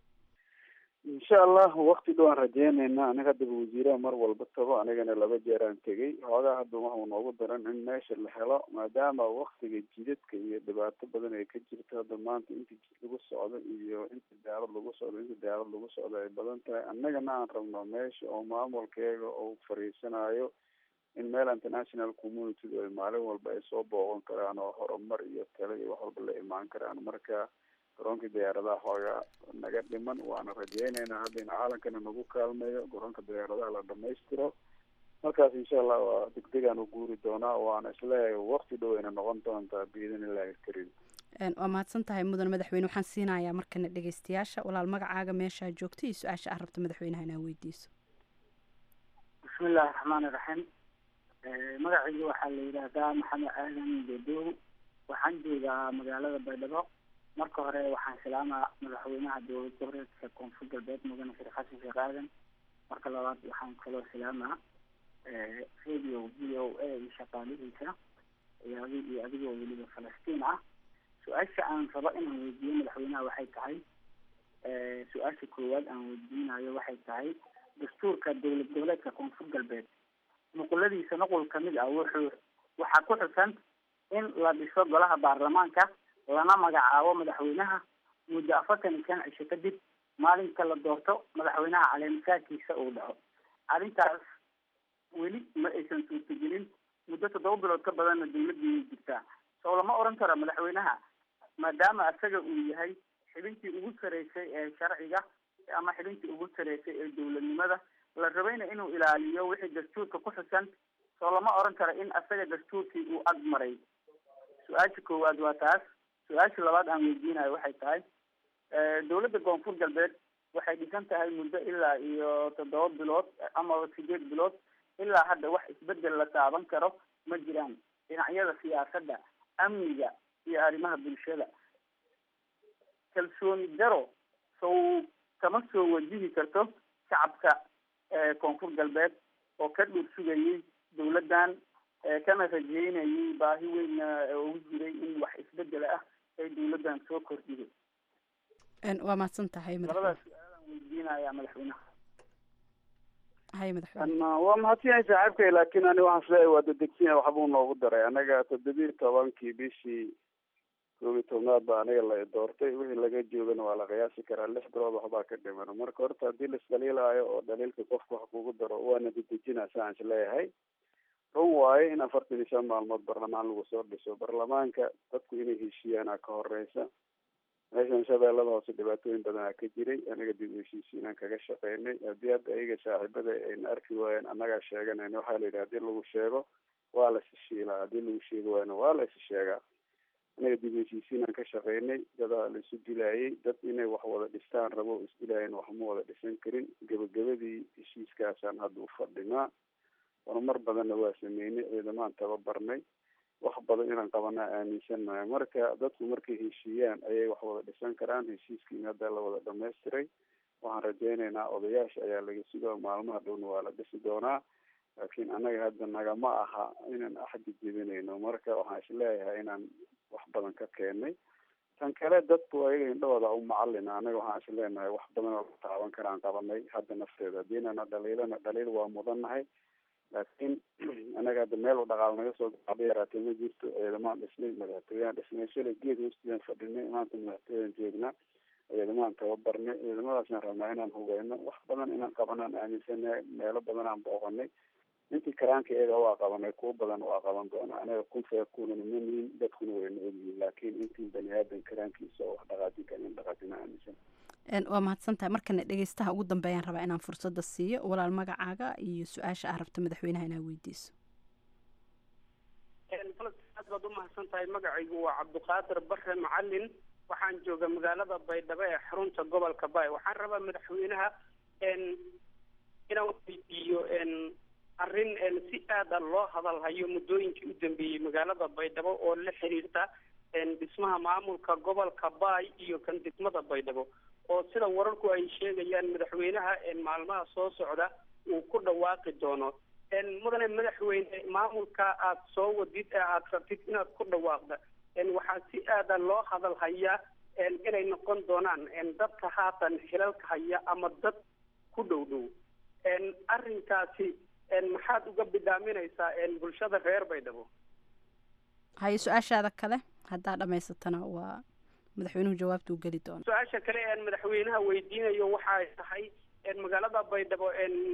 insha allah wakti dhow aan rajeyneynaa aniga haddaba wasiiraha mar walba tago anigana laba jeeraan tegay xoogaa hadda waxau noogu daran in meesha la helo maadaama waktiga jidadka iyo dhibaato badan ay ka jirto hadda maanta inta jid lagu socdo iyo inta daalad lagu socdo inta daalad lagu socdo ay badan tahay annagana aan rabno meesha oo maamulkeega uu fariisanayo in meel international community ay maalin walba ay soo booqan karaan oo horumar iyo talo iyo wax walba la imaan karaan marka garoonka diyaaradaha xoogaa naga dhiman waana rajeyneynaa hadda in caalankana nagu kaalmeeyo garoonka diyaaradaha la dhamaystiro markaas insha allah waa degdegaan u guuri doonaa waana isleeyahay wakti dhow ayna noqon doontaa biidin illahi karim waa mahadsan tahay mudan madaxweyne waxaan siinayaa markana dhegeystayaasha walaal magacaaga meeshaa joogta iyo su-aasha aad rabta madaxweynaha inaa weydiiso bismillahi raxmaani raxiim magacayga waxaa la yidhaahdaa maxamed aadan bedow waxaan joogaa magaalada baydhabo marka hore waxaan salaamaa madaxweynaha dowlad goboleedka koonfur galbeed mudane sheekh xasan sheekh aadan marka labaad waxaan kaloo salaamaa radio v o a iyo shaqaalihiisa iyo adi iyo adigoo weliba falastiin ah su-aasha aan rabo inaan weydiiyo madaxweynaha waxay tahay su-aasha koowaad aan weydiinayo waxay tahay dastuurka dowlad goboleedka koonfur galbeed nuquladiisa nuqul kamid ah wuxuu waxaa ku xusan in la dhiso golaha baarlamaanka lana magacaabo madaxweynaha muddo afartan iyo shan cisho kadib maalinka la doorto madaxweynaha caleemisaadkiisa uu dhaco arrintaas weli ma aysan suurtagelin muddo toddoba bilood ka badanna dawladdiiay jirtaa soo lama oran karo madaxweynaha maadaama isaga uu yahay xibintii ugu sareysay ee sharciga ama xibintii ugu sareysay ee dowladnimada la rabayna inuu ilaaliyo wixii dastuurka ku xusan soo lama oran karo in isaga dastuurkii uu ag maray su-aasha koowaad waa taas su-aasha labaad aan weydiinayo waxay tahay dowladda koonfur galbeed waxay dhisan tahay muddo ilaa iyo toddoba bilood ama sideed bilood ilaa hadda wax isbedel la taaban karo ma jiraan dhinacyada siyaasadda amniga iyo arrimaha bulshada kalsooni daro sow kama soo wajihi karto shacabka koonfur galbeed oo ka dhuur sugayay dawladdan kana rajeynayay baahi weynna ugu jiray in wax isbedel ah ay dawladdan soo kordhiday waa mahadsan tahay labadaas su-aalaan weydiinaya madaxweynaha hay madaxweyne waa mahadsanyahay saaxiibkay laakiin ani waxaan isleeyahay waa dedegsinya waxbuu noogu daray anaga toddobiyi tobankii bishii koob iyo tobnaad baa aniga la doortay wixii laga joogana waa la qiyaasi karaa lix bilood waxbaa ka dhiman marka horta haddii laisdhaliilaayo oo dhaliilka qofka wax kugu daro waana dedejina saan isleeyahay run waaye in afartan iyo shan maalmood barlamaan lagu soo dhiso barlamaanka dadku inay heshiiyaana ka horeysa meeshan shabeellada hoose dhibaatooyin badanaa ka jiray anaga dib u heshiisiinaan kaga shaqeynay haddii hadda ayaga saaxiibada ayna arki waayeen annagaa sheeganayna waxaa la yidhi hadii lagu sheego waa la isishiilaa haddii lagu sheegi waayna waa la isi sheegaa anaga dib u heshiisiinaan ka shaqeynay dadaa la isu dilaayay dad inay wax wada dhistaan rabo isdilaayeen wax ma wada dhisan karin gebagabadii heshiiskaasaan hadda u fadhinaa horumar badanna waa sameynay ciidamaan tababarnay wax badan inaan qabanaa aaminsannahay marka dadku markay heshiiyaan ayay wax wada dhisan karaan heshiiskiina hadda la wada dhamaystiray waxaan rajaynaynaa odayaasha ayaa laga sugaa maalmaha dhowna waa la dhisi doonaa laakiin annaga hadda nagama aha inaan axdi jebinayno marka waxaan isleeyahay inaan wax badan ka keenay tan kale dadku ayaga indhahooda u macalina anaga waxaan isleenahay wax badan oo la taaban karaan qabanay hadda nafteeda hadiinana dhaliilana dhaliil waa mudannahay laakiin anaga hadda meel u dhaqaal naga soo gacda yaraatee ma jirto ciidamaan dhisnay madaxtooyaan dhisnay shalay geed hoostiyaan fadhinay maanta madaxtooyaan joognaa ciidamaan tababarnay ciidamadaasaan rabnaa inaan hugeyno wax badan inaan qabanaan aaminsanahay meelo badan aan booqanay intii karaanka iyaga waa qabanay kuwo badan waa qaban doona anaga kun feekunana ma nihin dadkuna wayna ogyihin laakiin intii bani aadan karaankiisa oo wax dhaqaajin karin in dhaqaajina aaminsan waa mahadsan tahay markana dhegeystaha ugu dambeeyaan rabaa inaan fursadda siiyo walaal magacaaga iyo su-aasha ah rabta madaxweynaha inaa weydiiso aad baad umahadsan tahay magacaygu waa cabdiqaadir bare macalin waxaan jooga magaalada baydhabo ee xarunta gobolka bay waxaan rabaa madaxweynaha inaan weydiiyo arrin si aada loo hadalhayo muddooyinkii u dambeeyey magaalada baydhabo oo la xiriirta dhismaha maamulka gobolka bay iyo kan degmada baydhabo oo sida wararku ay sheegayaan madaxweynaha maalmaha soo socda uu ku dhawaaqi doono mudane madaxweyne maamulka aad soo wadid ee aad rabtid inaad ku dhawaaqda waxaa si aada loo hadal hayaa inay noqon doonaan dadka haatan xilalka haya ama dad ku dhow dhow arrinkaasi maxaad uga bidhaaminaysaa bulshada reer baydhabo haye su-aashaada kale haddaa dhamaysatana waa madaxweynuhu jawaabta u geli doona su-aasha kale een madaxweynaha weydiinayo waxay tahay magaalada baydhabo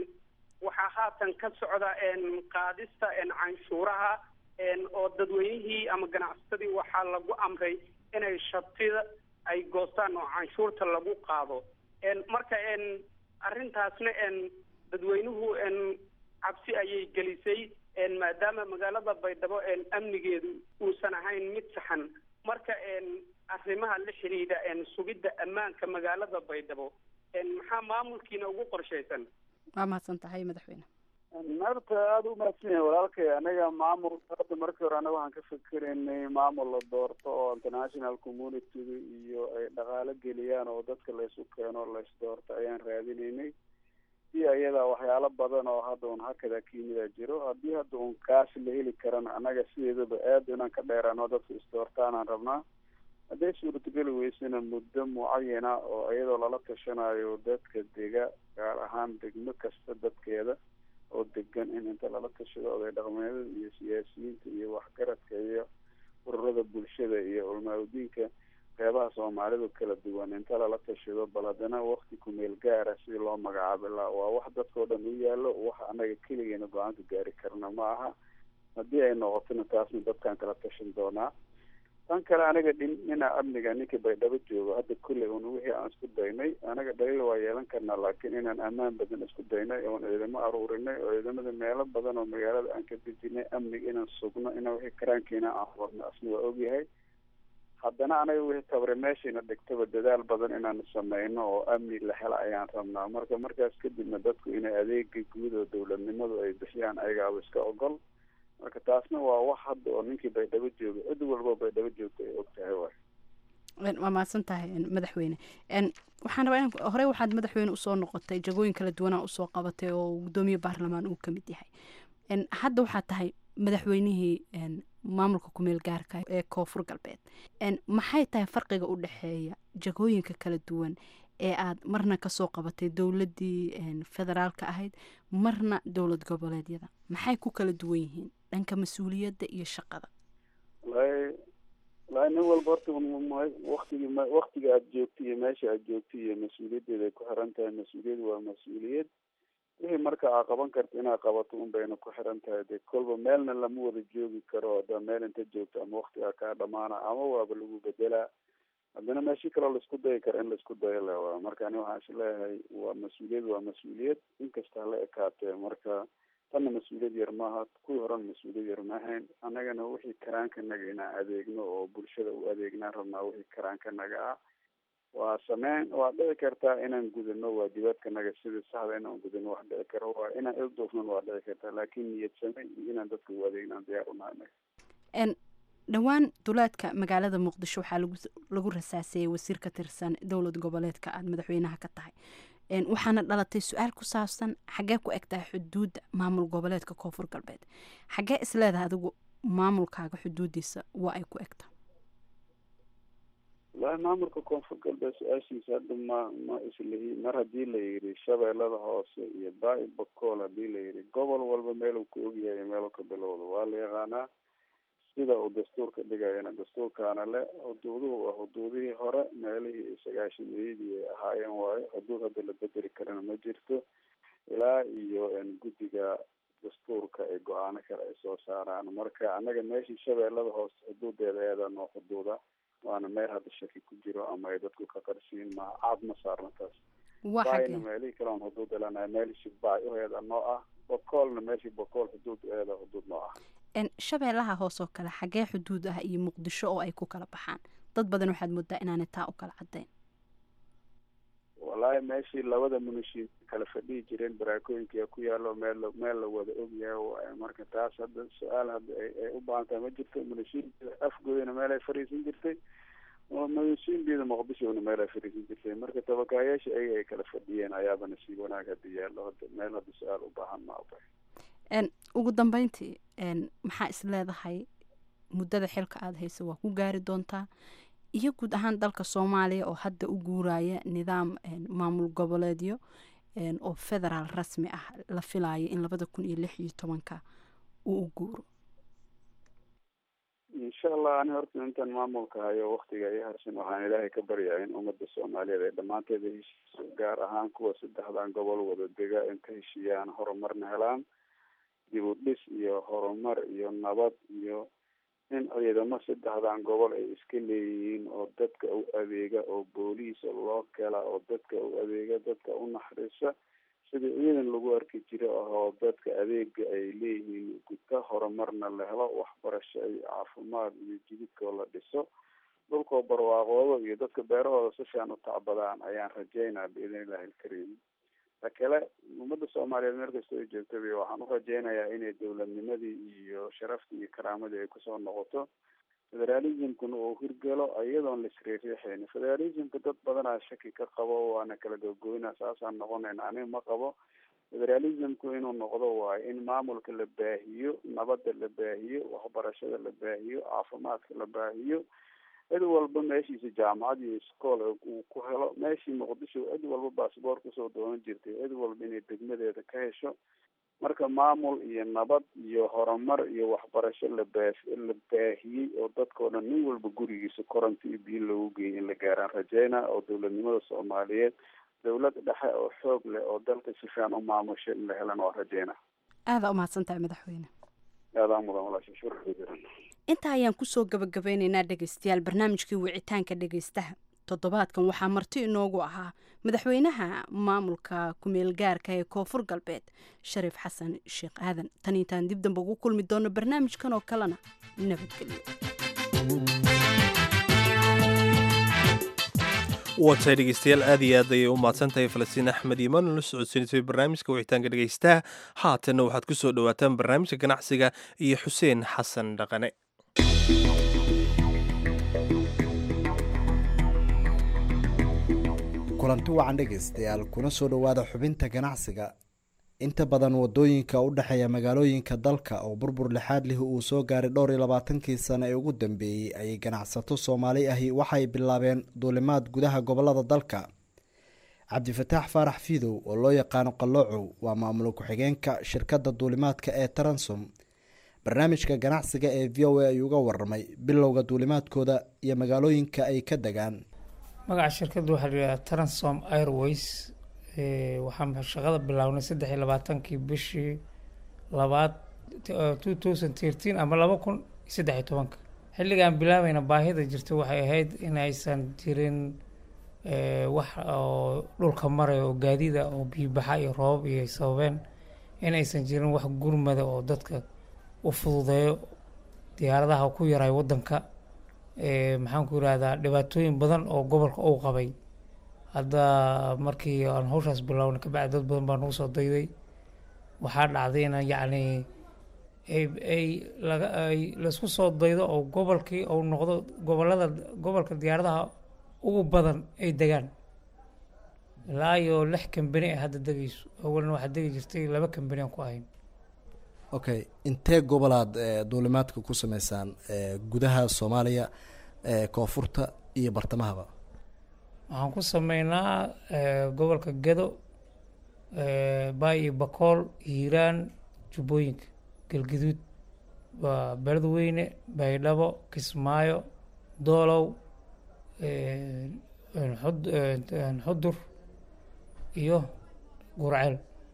waxaa haatan ka socda qaadista canshuuraha oo dadweynihii ama ganacsatadii waxaa lagu amray inay shatida ay goostaan oo canshuurta lagu qaado marka arrintaasna dadweynuhu cabsi ayay gelisay maadaama magaalada baydhabo amnigeedu uusan ahayn mid saxan marka arrimaha la xidhiidha sugidda ammaanka magaalada baydhabo maxaa maamulkiina ugu qorshaysan waa mahadsan tahay madaxweyne horta aada u mahadsan yahay walaalkay anaga maamul hadda markii hore anaga waxaan ka fikeraynay maamul la doorto oo international communityga iyo ay dhaqaalo geliyaan oo dadka laysu keeno lays doorto ayaan raadinaynay si ayadaa waxyaalo badan oo hadda un hakada kiyimidaa jiro haddii hadda un kaas la heli karana anaga sideedaba aada inaan ka dheeraano dadka isdoortaanaan rabnaa hadday suurtageli weysana muddo mucayana oo iyadoo lala tashanayo dadka dega gaar ahaan degmo kasta dadkeeda oo degan in inta lala tashado oday dhaqmeedada iyo siyaasiyiinta iyo waxgaradka iyo ururada bulshada iyo culmaaudiinka qeybaha soomaalidu kala duwan inta lala tashado bal haddana wakti kumeel gaara sidii loo magacaabi laha waa wax dadkao dhan u yaalo wax anaga keligeena go-aanka gaari karna ma aha haddii ay noqotona taasna dadkaan kala tashan doonaa tan kale aniga dhina amniga ninkii baydhabo joogo hadda kulley un wixii aan isku daynay anaga dhaliil waa yeelan karnaa laakiin inaan ammaan badan isku daynay oon ciidamo aruurinay oo ciidamada meelo badan oo magaalada aan ka dejinay amniga inaan sugno inaan wixii karaankiina aan wadno asna waa ogyahay haddana anaga wixii tabre meeshayna dhigtaba dadaal badan inaan sameyno oo amni la hela ayaan rabnaa marka markaas kadibna dadku inay adeega guud oo dowladnimadu ay bixiyaan ayagaaba iska ogol marka taasna waa wax hadda oo ninkii baydhabo jooga cid walbo baydhabo joogta ay og tahay waay waa mahadsan tahay madaxweyne waxaan rabaa in horey waxaad madaxweyne usoo noqotay jagooyin kala duwanaa usoo qabatay oo gudoomiye baarlamaan uu ka mid yahay hadda waxaad tahay madaxweynihii maamulka kumeel gaarka ee koonfur galbeed maxay tahay farqiga u dhexeeya jagooyinka kala duwan ee aad marna kasoo qabatay dowladii federaalka ahayd marna dowlad goboleedyada maxay ku kala duwan yihiin dhanka mas-uuliyadda iyo shaqada walahi walahi nin walba horta waktigi waktiga aad joogto iyo meesha aad joogto iyo mas-uuliyaddeeda ay ku xiran tahay mas-uuliyad waa mas-uuliyad wixii marka aa qaban karta inaad qabato un bayna ku xiran tahay de kolba meelna lama wada joogi karo haddaa meel inta joogto ama waktigaa kaa dhamaana ama waaba lagu bedelaa haddana meeshii kaloo laisku dayi kara in laisku dayo le waa marka ani waxaan is leeyahay waa mas-uuliyad waa mas-uuliyad inkasta hala ekaatee marka tanna mas-uuliyad yar maaha kuwii horena mas-uuliyad yar maahayn annagana wixii karaankanaga inaan adeegno oo bulshada u adeegnaan rabnaa wixii karaankanaga ah waa sameyn waa dhici kartaa inaan gudano waajibaadkanaga sidii saxda inaan gudano wax dhici karo waa inaan ilduufnan waa dhici kartaa laakiin niyad same iyo inaan dadka u adeegnaan diyaar unahay dhowaan duleedka magaalada muqdisho waxaa lagu rasaaseeyey wasiir ka tirsan dowlad goboleedka aada madaxweynaha ka tahay waxaana dhalatay su-aal ku saabsan xaggee ku egtahay xuduudda maamul goboleedka koonfur galbeed xaggee isleedahay adigu maamulkaaga xuduudiisa waa ay ku egtahay walahi maamulka koonfur galbeed su-aashiisa hadda ma ma islihi mar haddii la yidhi shabeellada hoose iyo baa-i bakool haddii la yidhi gobol walba meeluu ka ogyahay meeluu ka bilowda waa la yaqaanaa sida uu dastuurka dhigayana dastuurkaana le xuduuduhu waa xuduudihii hore meelihii sagaashameeyadii ay ahaayeen waayo xuduud hadda la bedeli karana ma jirto ilaa iyo guddiga dastuurka ay go-aano kale ay soo saaraan marka annaga meeshii shabeellada hoose xuduudeeda eedaa noo xuduuda waana meel hadda shaki ku jiro ama ay dadku ka qarsiin ma caad ma saarna taas baayna meelihii kale on xuduud elanahay meelishii baay uheeda noo ah bokoolna meeshii bokool xuduud eeda xuduud noo ah shabeellaha hoos oo kale xaggee xuduud ah iyo muqdisho oo ay ku kala baxaan dad badan waxaad moodaa inaanay taa u kala caddayn wallaahi meeshii labada munishiin kala fadhihi jireen baraakooyinka ku yaalo meel meel la wada ogyahay waayo marka taas hadda su-aal hadda ay u baahan tahay ma jirto munishiinbida afgoodana meel ay fadhiisan jirtay munishiinbida muqdishona meel ay fadhiisan jirtay marka tabakaayaasha ayaga ay kala fadhiyeen ayaaba nasiib wanaag hadda yaallo hadda meel hadda su-aal u baahan ma aba ugu dambeyntii maxaa is leedahay muddada xilka aada haysa waa ku gaari doontaa iyo guud ahaan dalka soomaaliya oo hadda u guuraya nidaam maamul goboleedyo oo federaal rasmi ah la filayo in labada kun iyo lix iyo tobanka uu u guuro insha allah ani horta intaan maamulka hayo waktiga i harsan waxaan ilaahay ka baryaa in ummadda soomaaliyeed ay dhammaanteeda heshiiso gaar ahaan kuwa saddexdan gobol wada dega in ka heshiiyaan horumarna helaan dib u dhis iyo horumar iyo nabad iyo in ciidamo saddexdan gobol ay iska leeyihiin oo dadka u adeega oo booliisa loo kela oo dadka u adeega dadka u naxariisa sidii ciidan lagu arki jiro ahoo dadka adeega ay leeyihiin guta horumarna la helo waxbarasho iyo caafimaad iyo jididkoo la dhiso dhulkoo barwaaqoodo iyo dadka beerahooda si fiican u tacbadaan ayaan rajeynaa biidn illahi alkariim ta kale ummadda soomaaliyeed meel kastoo ay joogtaba waxaan u rajeynayaa inay dowladnimadii iyo sharaftii iyo karaamadii ay kusoo noqoto federalismkuna uu hirgalo iyadoon la isriixriixayn federalismka dad badanaa shaki ka qabo waana kala gogoyna saasaan noqonayna aniga ma qabo federalismku inuu noqdo waayo in maamulka la baahiyo nabadda la baahiyo waxbarashada la baahiyo caafimaadka la baahiyo cid walba meeshiisa jaamacad iyo iskool uu ku helo meeshii muqdisho cid walba baasboort kusoo doonan jirtay cid walba inay degmadeeda ka hesho marka maamul iyo nabad iyo horumar iyo waxbarasho la baa la baahiyey oo dadkao dhan nin walba gurigiisa koronta iyo biyo loogu geeyay in la gaaraan rajeyna oo dowladnimada soomaaliyeed dowlad dhexe oo xoog leh oo dalka si fiican u maamusha in la helan waa rajeyna aadaa umahadsan tahay madaxweyne aadaa mudan walaasha shukran jiran intaa ayaan kusoo gabagabeyneynaa dhegeystayaal barnaamijkii wicitaanka dhegeystaha toddobaadkan waxaa marti inoogu ahaa madaxweynaha maamulka kumeel gaarka ee koonfur galbeed shariif xasan sheekh aadan tan intaan dib damba ugu kulmi doono barnaamijkan oo kalena nabadgelyo waatahay dhegeystayaal aad iyo aad ayay u mahadsan tahay falastiin axmed iimaan oo la socodsiinisay barnaamijka wicitaanka dhegeystaha haatanna waxaad ku soo dhowaataan barnaamijka ganacsiga iyo xuseen xasan dhaqane kulanti wacan dhegaystayaal kuna soo dhowaada xubinta ganacsiga inta badan wadooyinka u dhexeeya magaalooyinka dalka oo burbur lixaad lih uu soo gaaray dhowr iyo labaatankii sano ee ugu dambeeyey ayay ganacsato soomaali ahi waxay bilaabeen duulimaad gudaha gobolada dalka cabdifataax faarax fiidow oo loo yaqaano qalloocow waa maamul ku-xigeenka shirkadda duulimaadka ee taransom barnaamijka ganacsiga ee v o a ayuu uga waramay bilowga duulimaadkooda iyo magaalooyinka ay ka degaan magaca shirkadda waxaa layidhaha transom airways waxaan shaqada bilownay saddex iyo labaatankii bishii labaad two thousand thirteen ama laba kun iyo saddex iyo tobanka xilligaan bilaabayna baahida jirta waxay ahayd in aysan jirin wax oo dhulka maraya oo gaadida oo biibaxa iyo roobab iyo ay sababeen in aysan jirin wax gurmada oo dadka u fududeeyo diyaaradaha ku yaray waddanka maxaan ku yirahdaa dhibaatooyin badan oo gobolka uu qabay hadda markii aan hawshaas bilownay kabacdi dad badan baa nagu soo dayday waxaa dhacday in yacni ay ay laga ay laisku soo daydo oo gobolkii uu noqdo gobolada gobolka diyaaradaha ugu badan ay degaan ilaa iyo lix kambani a hadda degayso awalna waxaa degi jirtay laba kambani aan ku ahayn okay intee gobolaad duulimaadka ku sameysaan gudaha soomaaliya koonfurta iyo bartamahaba waxaan ku sameynaa gobolka gedo baay iyo bakool hiiraan jubbooyinka galgaduud waa beledweyne baydhabo kismaayo doolow xudur iyo gurceel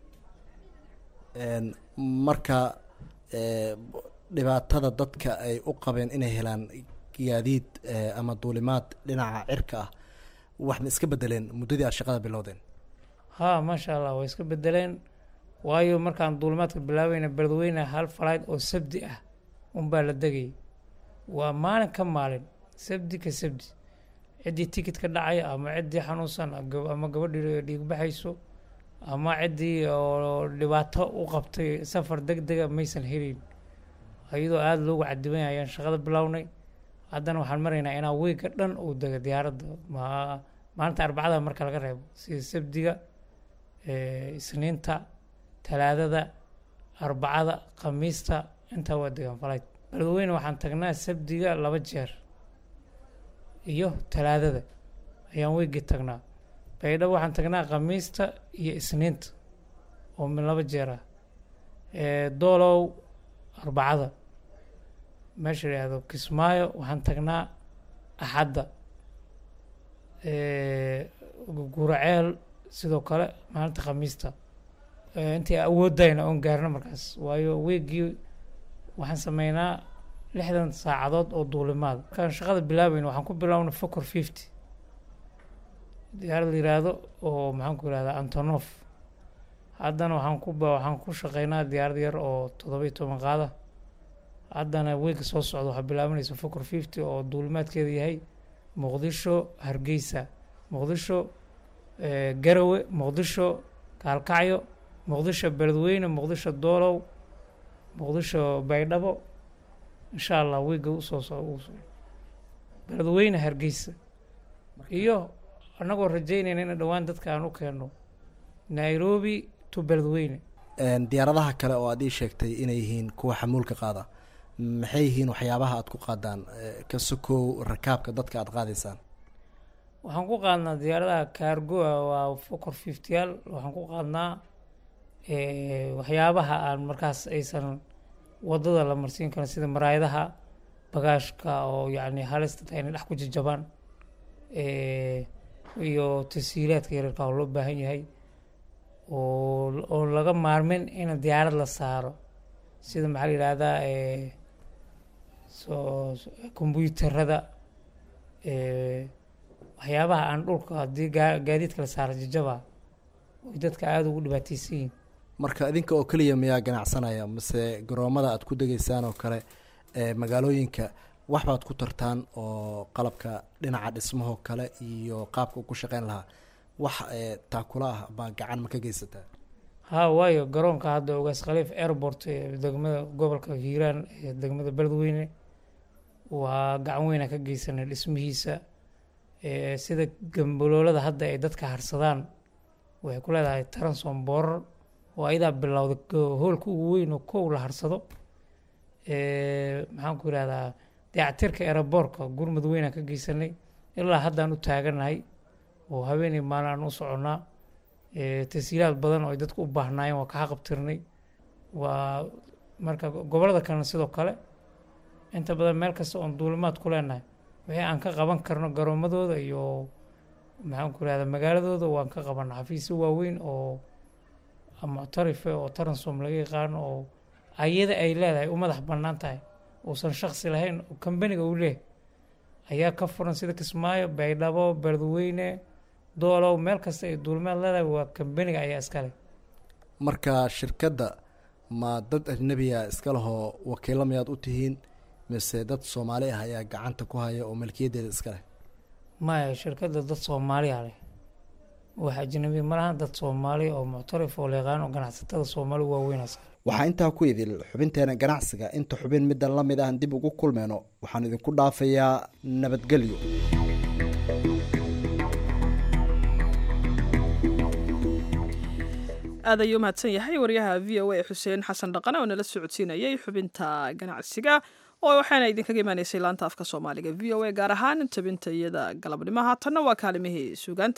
marka dhibaatada dadka ay u qabeen inay helaan gaadiid ama duulimaad dhinaca cirka ah wax ma iska bedeleen muddadii aad shaqada bilowdeen ha maasha allah way iska bedeleen waayo markaan duulimaadka bilaabayna beledweyne hal falayd oo sabdi ah unbaa la degayay waa maalin ka maalin sabdi ka sabdi ciddii tikid ka dhacaya ama ciddii xanuunsan ama gabadhii dhiigbaxayso ama ciddii oo dhibaato u qabtay safar deg dega maysan helin iyadoo aada loogu cadiban ayaan shaqada bilownay haddana waxaan maraynaa inaa weyga dhan uu dego diyaaradda ma maalinta arbacada marka laga reebo sida sabdiga isniinta talaadada arbacada khamiista intaa waa degaan falayd beledweyne waxaan tagnaa sabdiga laba jeer iyo talaadada ayaan weygii tagnaa baydhabo waxaan tagnaa khamiista iyo isniinta oo min laba jeer ah doolow arbacada meesha yidhaahdo kismaayo waxaan tagnaa axadda guraceel sidoo kale maalinta khamiista intii awoodayna oon gaarno markaas waayo weegii waxaan sameynaa lixdan saacadood oo duulimaad markaan shaqada bilaabayna waxaan ku bilaabna focor fifty diyaarad la yiraahdo oo maxaan ku yirahdaa antonof haddana waxaan ku waxaan ku shaqeynaa diyaarad yar oo toddoba iyo toban qaada haddana weynka soo socda waxaa bilaabanaysa focor fifty oo duulimaadkeeda yahay muqdisho hargeysa muqdisho garawe muqdisho kaalkacyo muqdisho beledweyne muqdisho doolow muqdisho baydhabo insha allah weyga usoo so beledweyne hargeysa iyo annagoo rajeynayna in dhowaan dadka aan u keenno nairobi to beledweyne diyaaradaha kale oo aad ii sheegtay inay yihiin kuwa xamuulka qaada maxay yihiin waxyaabaha aad ku qaadaan ka sokow rakaabka dadka aad qaadaysaan waxaan ku qaadnaa diyaaradaha kaargoa waa focor fiftiyaal waxaan ku qaadnaa waxyaabaha aan markaas aysan wadada la marsiin karin sida maraayadaha bagaashka oo yacni halista tahay inay dhex ku jajabaan iyo tasiilaadka yareerka oo loo baahan yahay oo oo laga maarmin in diyaarad la saaro sida maxaa la yidhaahdaa soo kombyuutarada waxyaabaha aan dhulka haddii gaa gaadiidka la saaro jajaba oy dadka aada ugu dhibaateysan yihin marka idinka oo keliya miyaa ganacsanaya mase garoomada aad ku degeysaan oo kale magaalooyinka wax baad ku tartaan oo qalabka dhinaca dhismahoo kale iyo qaabka ku shaqeyn lahaa wax taakula ah baa gacan ma ka geysataa ha waayo garoonka hadda ogaas khaliif airport ee degmada gobolka hiiraan ee degmada beledweyne waa gacan weyna ka geysanay dhismihiisa Eh, sida gambaloolada hadda ay dadka harsadaan waxay ku leedahay taransom boorar oo ayadaa bilowda go- hoolka ugu weyn oo kow la harsado Eh, maxaan ku irahdaa dayactirka eraboorka gurmud weynaan ka geysanay ilaa haddaan u taaganahay oo habeenii maalin aan u soconnaa Eh, tashiilaad badan oo ay dadku u baahnaayeen waa ka xaqabtirnay waa marka go- gobollada kalena sidoo kale inta badan meel kasta oon duulimaad ku leenahay wixii aan ka qaban karno garoomadooda iyo maxaan ku irahdaa magaaladooda waan ka qabana xafiisyo waaweyn oo muctarife oo taransom laga yaqaano oo ayada ay leedahay u madax bannaan tahay uusan shaksi lahayn oo kambaniga uu leeyahay ayaa ka furan sida kismaayo baydhabo beledweyne doolow meel kasta ay duulimaad leedahay waa kambaniga ayaa iskale marka shirkadda ma dad ajnabiya iska lahoo wakiilo miyaad u tihiin mise dad soomaali ah ayaa gacanta ku haya oo milkiyadeeda iska leh maya shirkadda dad soomaaliya leh wax ajnabi ma lahan dad soomaali oo muctarif oo la yaqaan oo ganacsatada soomaali waaweyn iskale waxaa intaa ku idil xubinteena ganacsiga inta xubin middan la mid ahan dib ugu kulmeyno waxaan idinku dhaafayaa nabadgelyo aad ayuu mahadsan yahay wariyaha v o a xuseen xasan dhaqane oo nala socodsiinayay xubinta ganacsiga oo waxaana idinkaga imaanaysay laanta afka soomaaliga v o a gaar ahaan tabinta iyada galabnimo haatanna waa kaalimihii suugaanta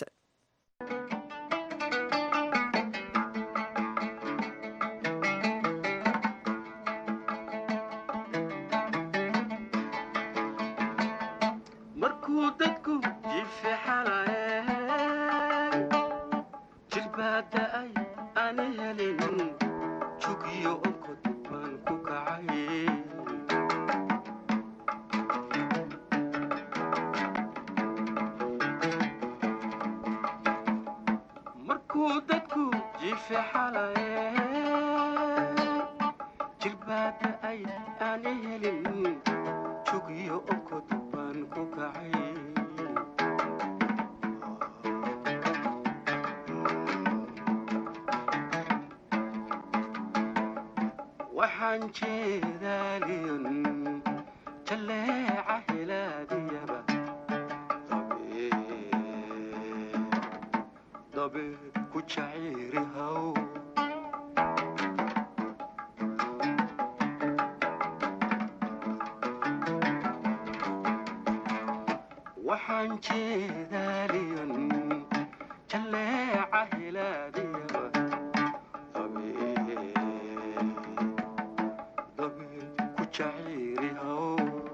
markuu dadku jifixalaye jirbaada ay aan helin jugiyo onkod baan ku kacay markuu dadku jifixalaye jirbaada ay aan helin jugiyo onkod baan ku kacay waxaan jeedaaliyon jalleeca helaadiyaba dabeed ku jaciiri haw waxaan jeedaaliyon jalleeca helaadiyaba dabeed ku jaciiri haw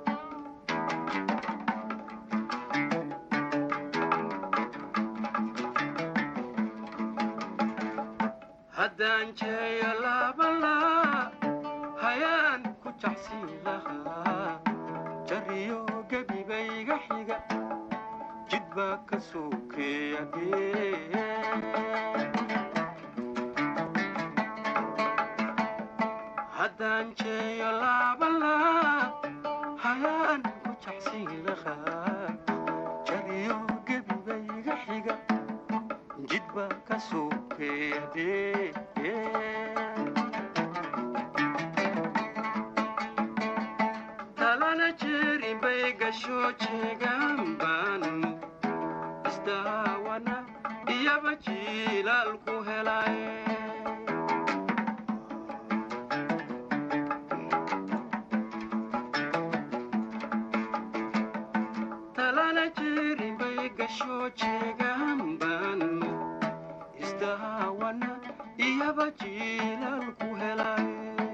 haddaan jeeyo laabalaa hayaan ku jacsiin lahaa jariyo gebigayga xiga jid baa ka sokeeya haddaan jeeyo laabalaa hayaan ku jacsiin lahaa jariyo gebigayga xiga jid baa ka sokeeya talana jeerin bay gasho jeegaan baanu isdaawana iyaba jiilaal ku helay talana jeerin bay gasho jeegaan baanu isdaawana iyaba jiilaal ku helay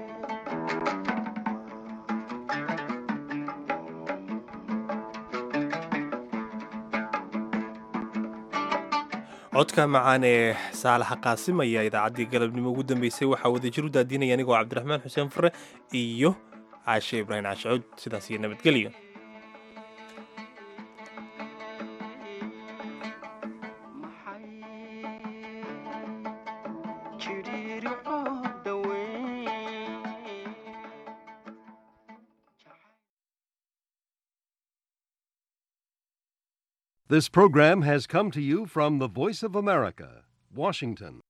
codka macaan ee saalaxa qaasim ayaa idaacaddii galabnimo ugu dambeysay waxaa wadajir u daadinaya anigoo cabdiraxmaan xuseen fure iyo caashe ibraahim caashicuud sidaas iyo nabadgelyo This program has come to you from the Voice of America, Washington.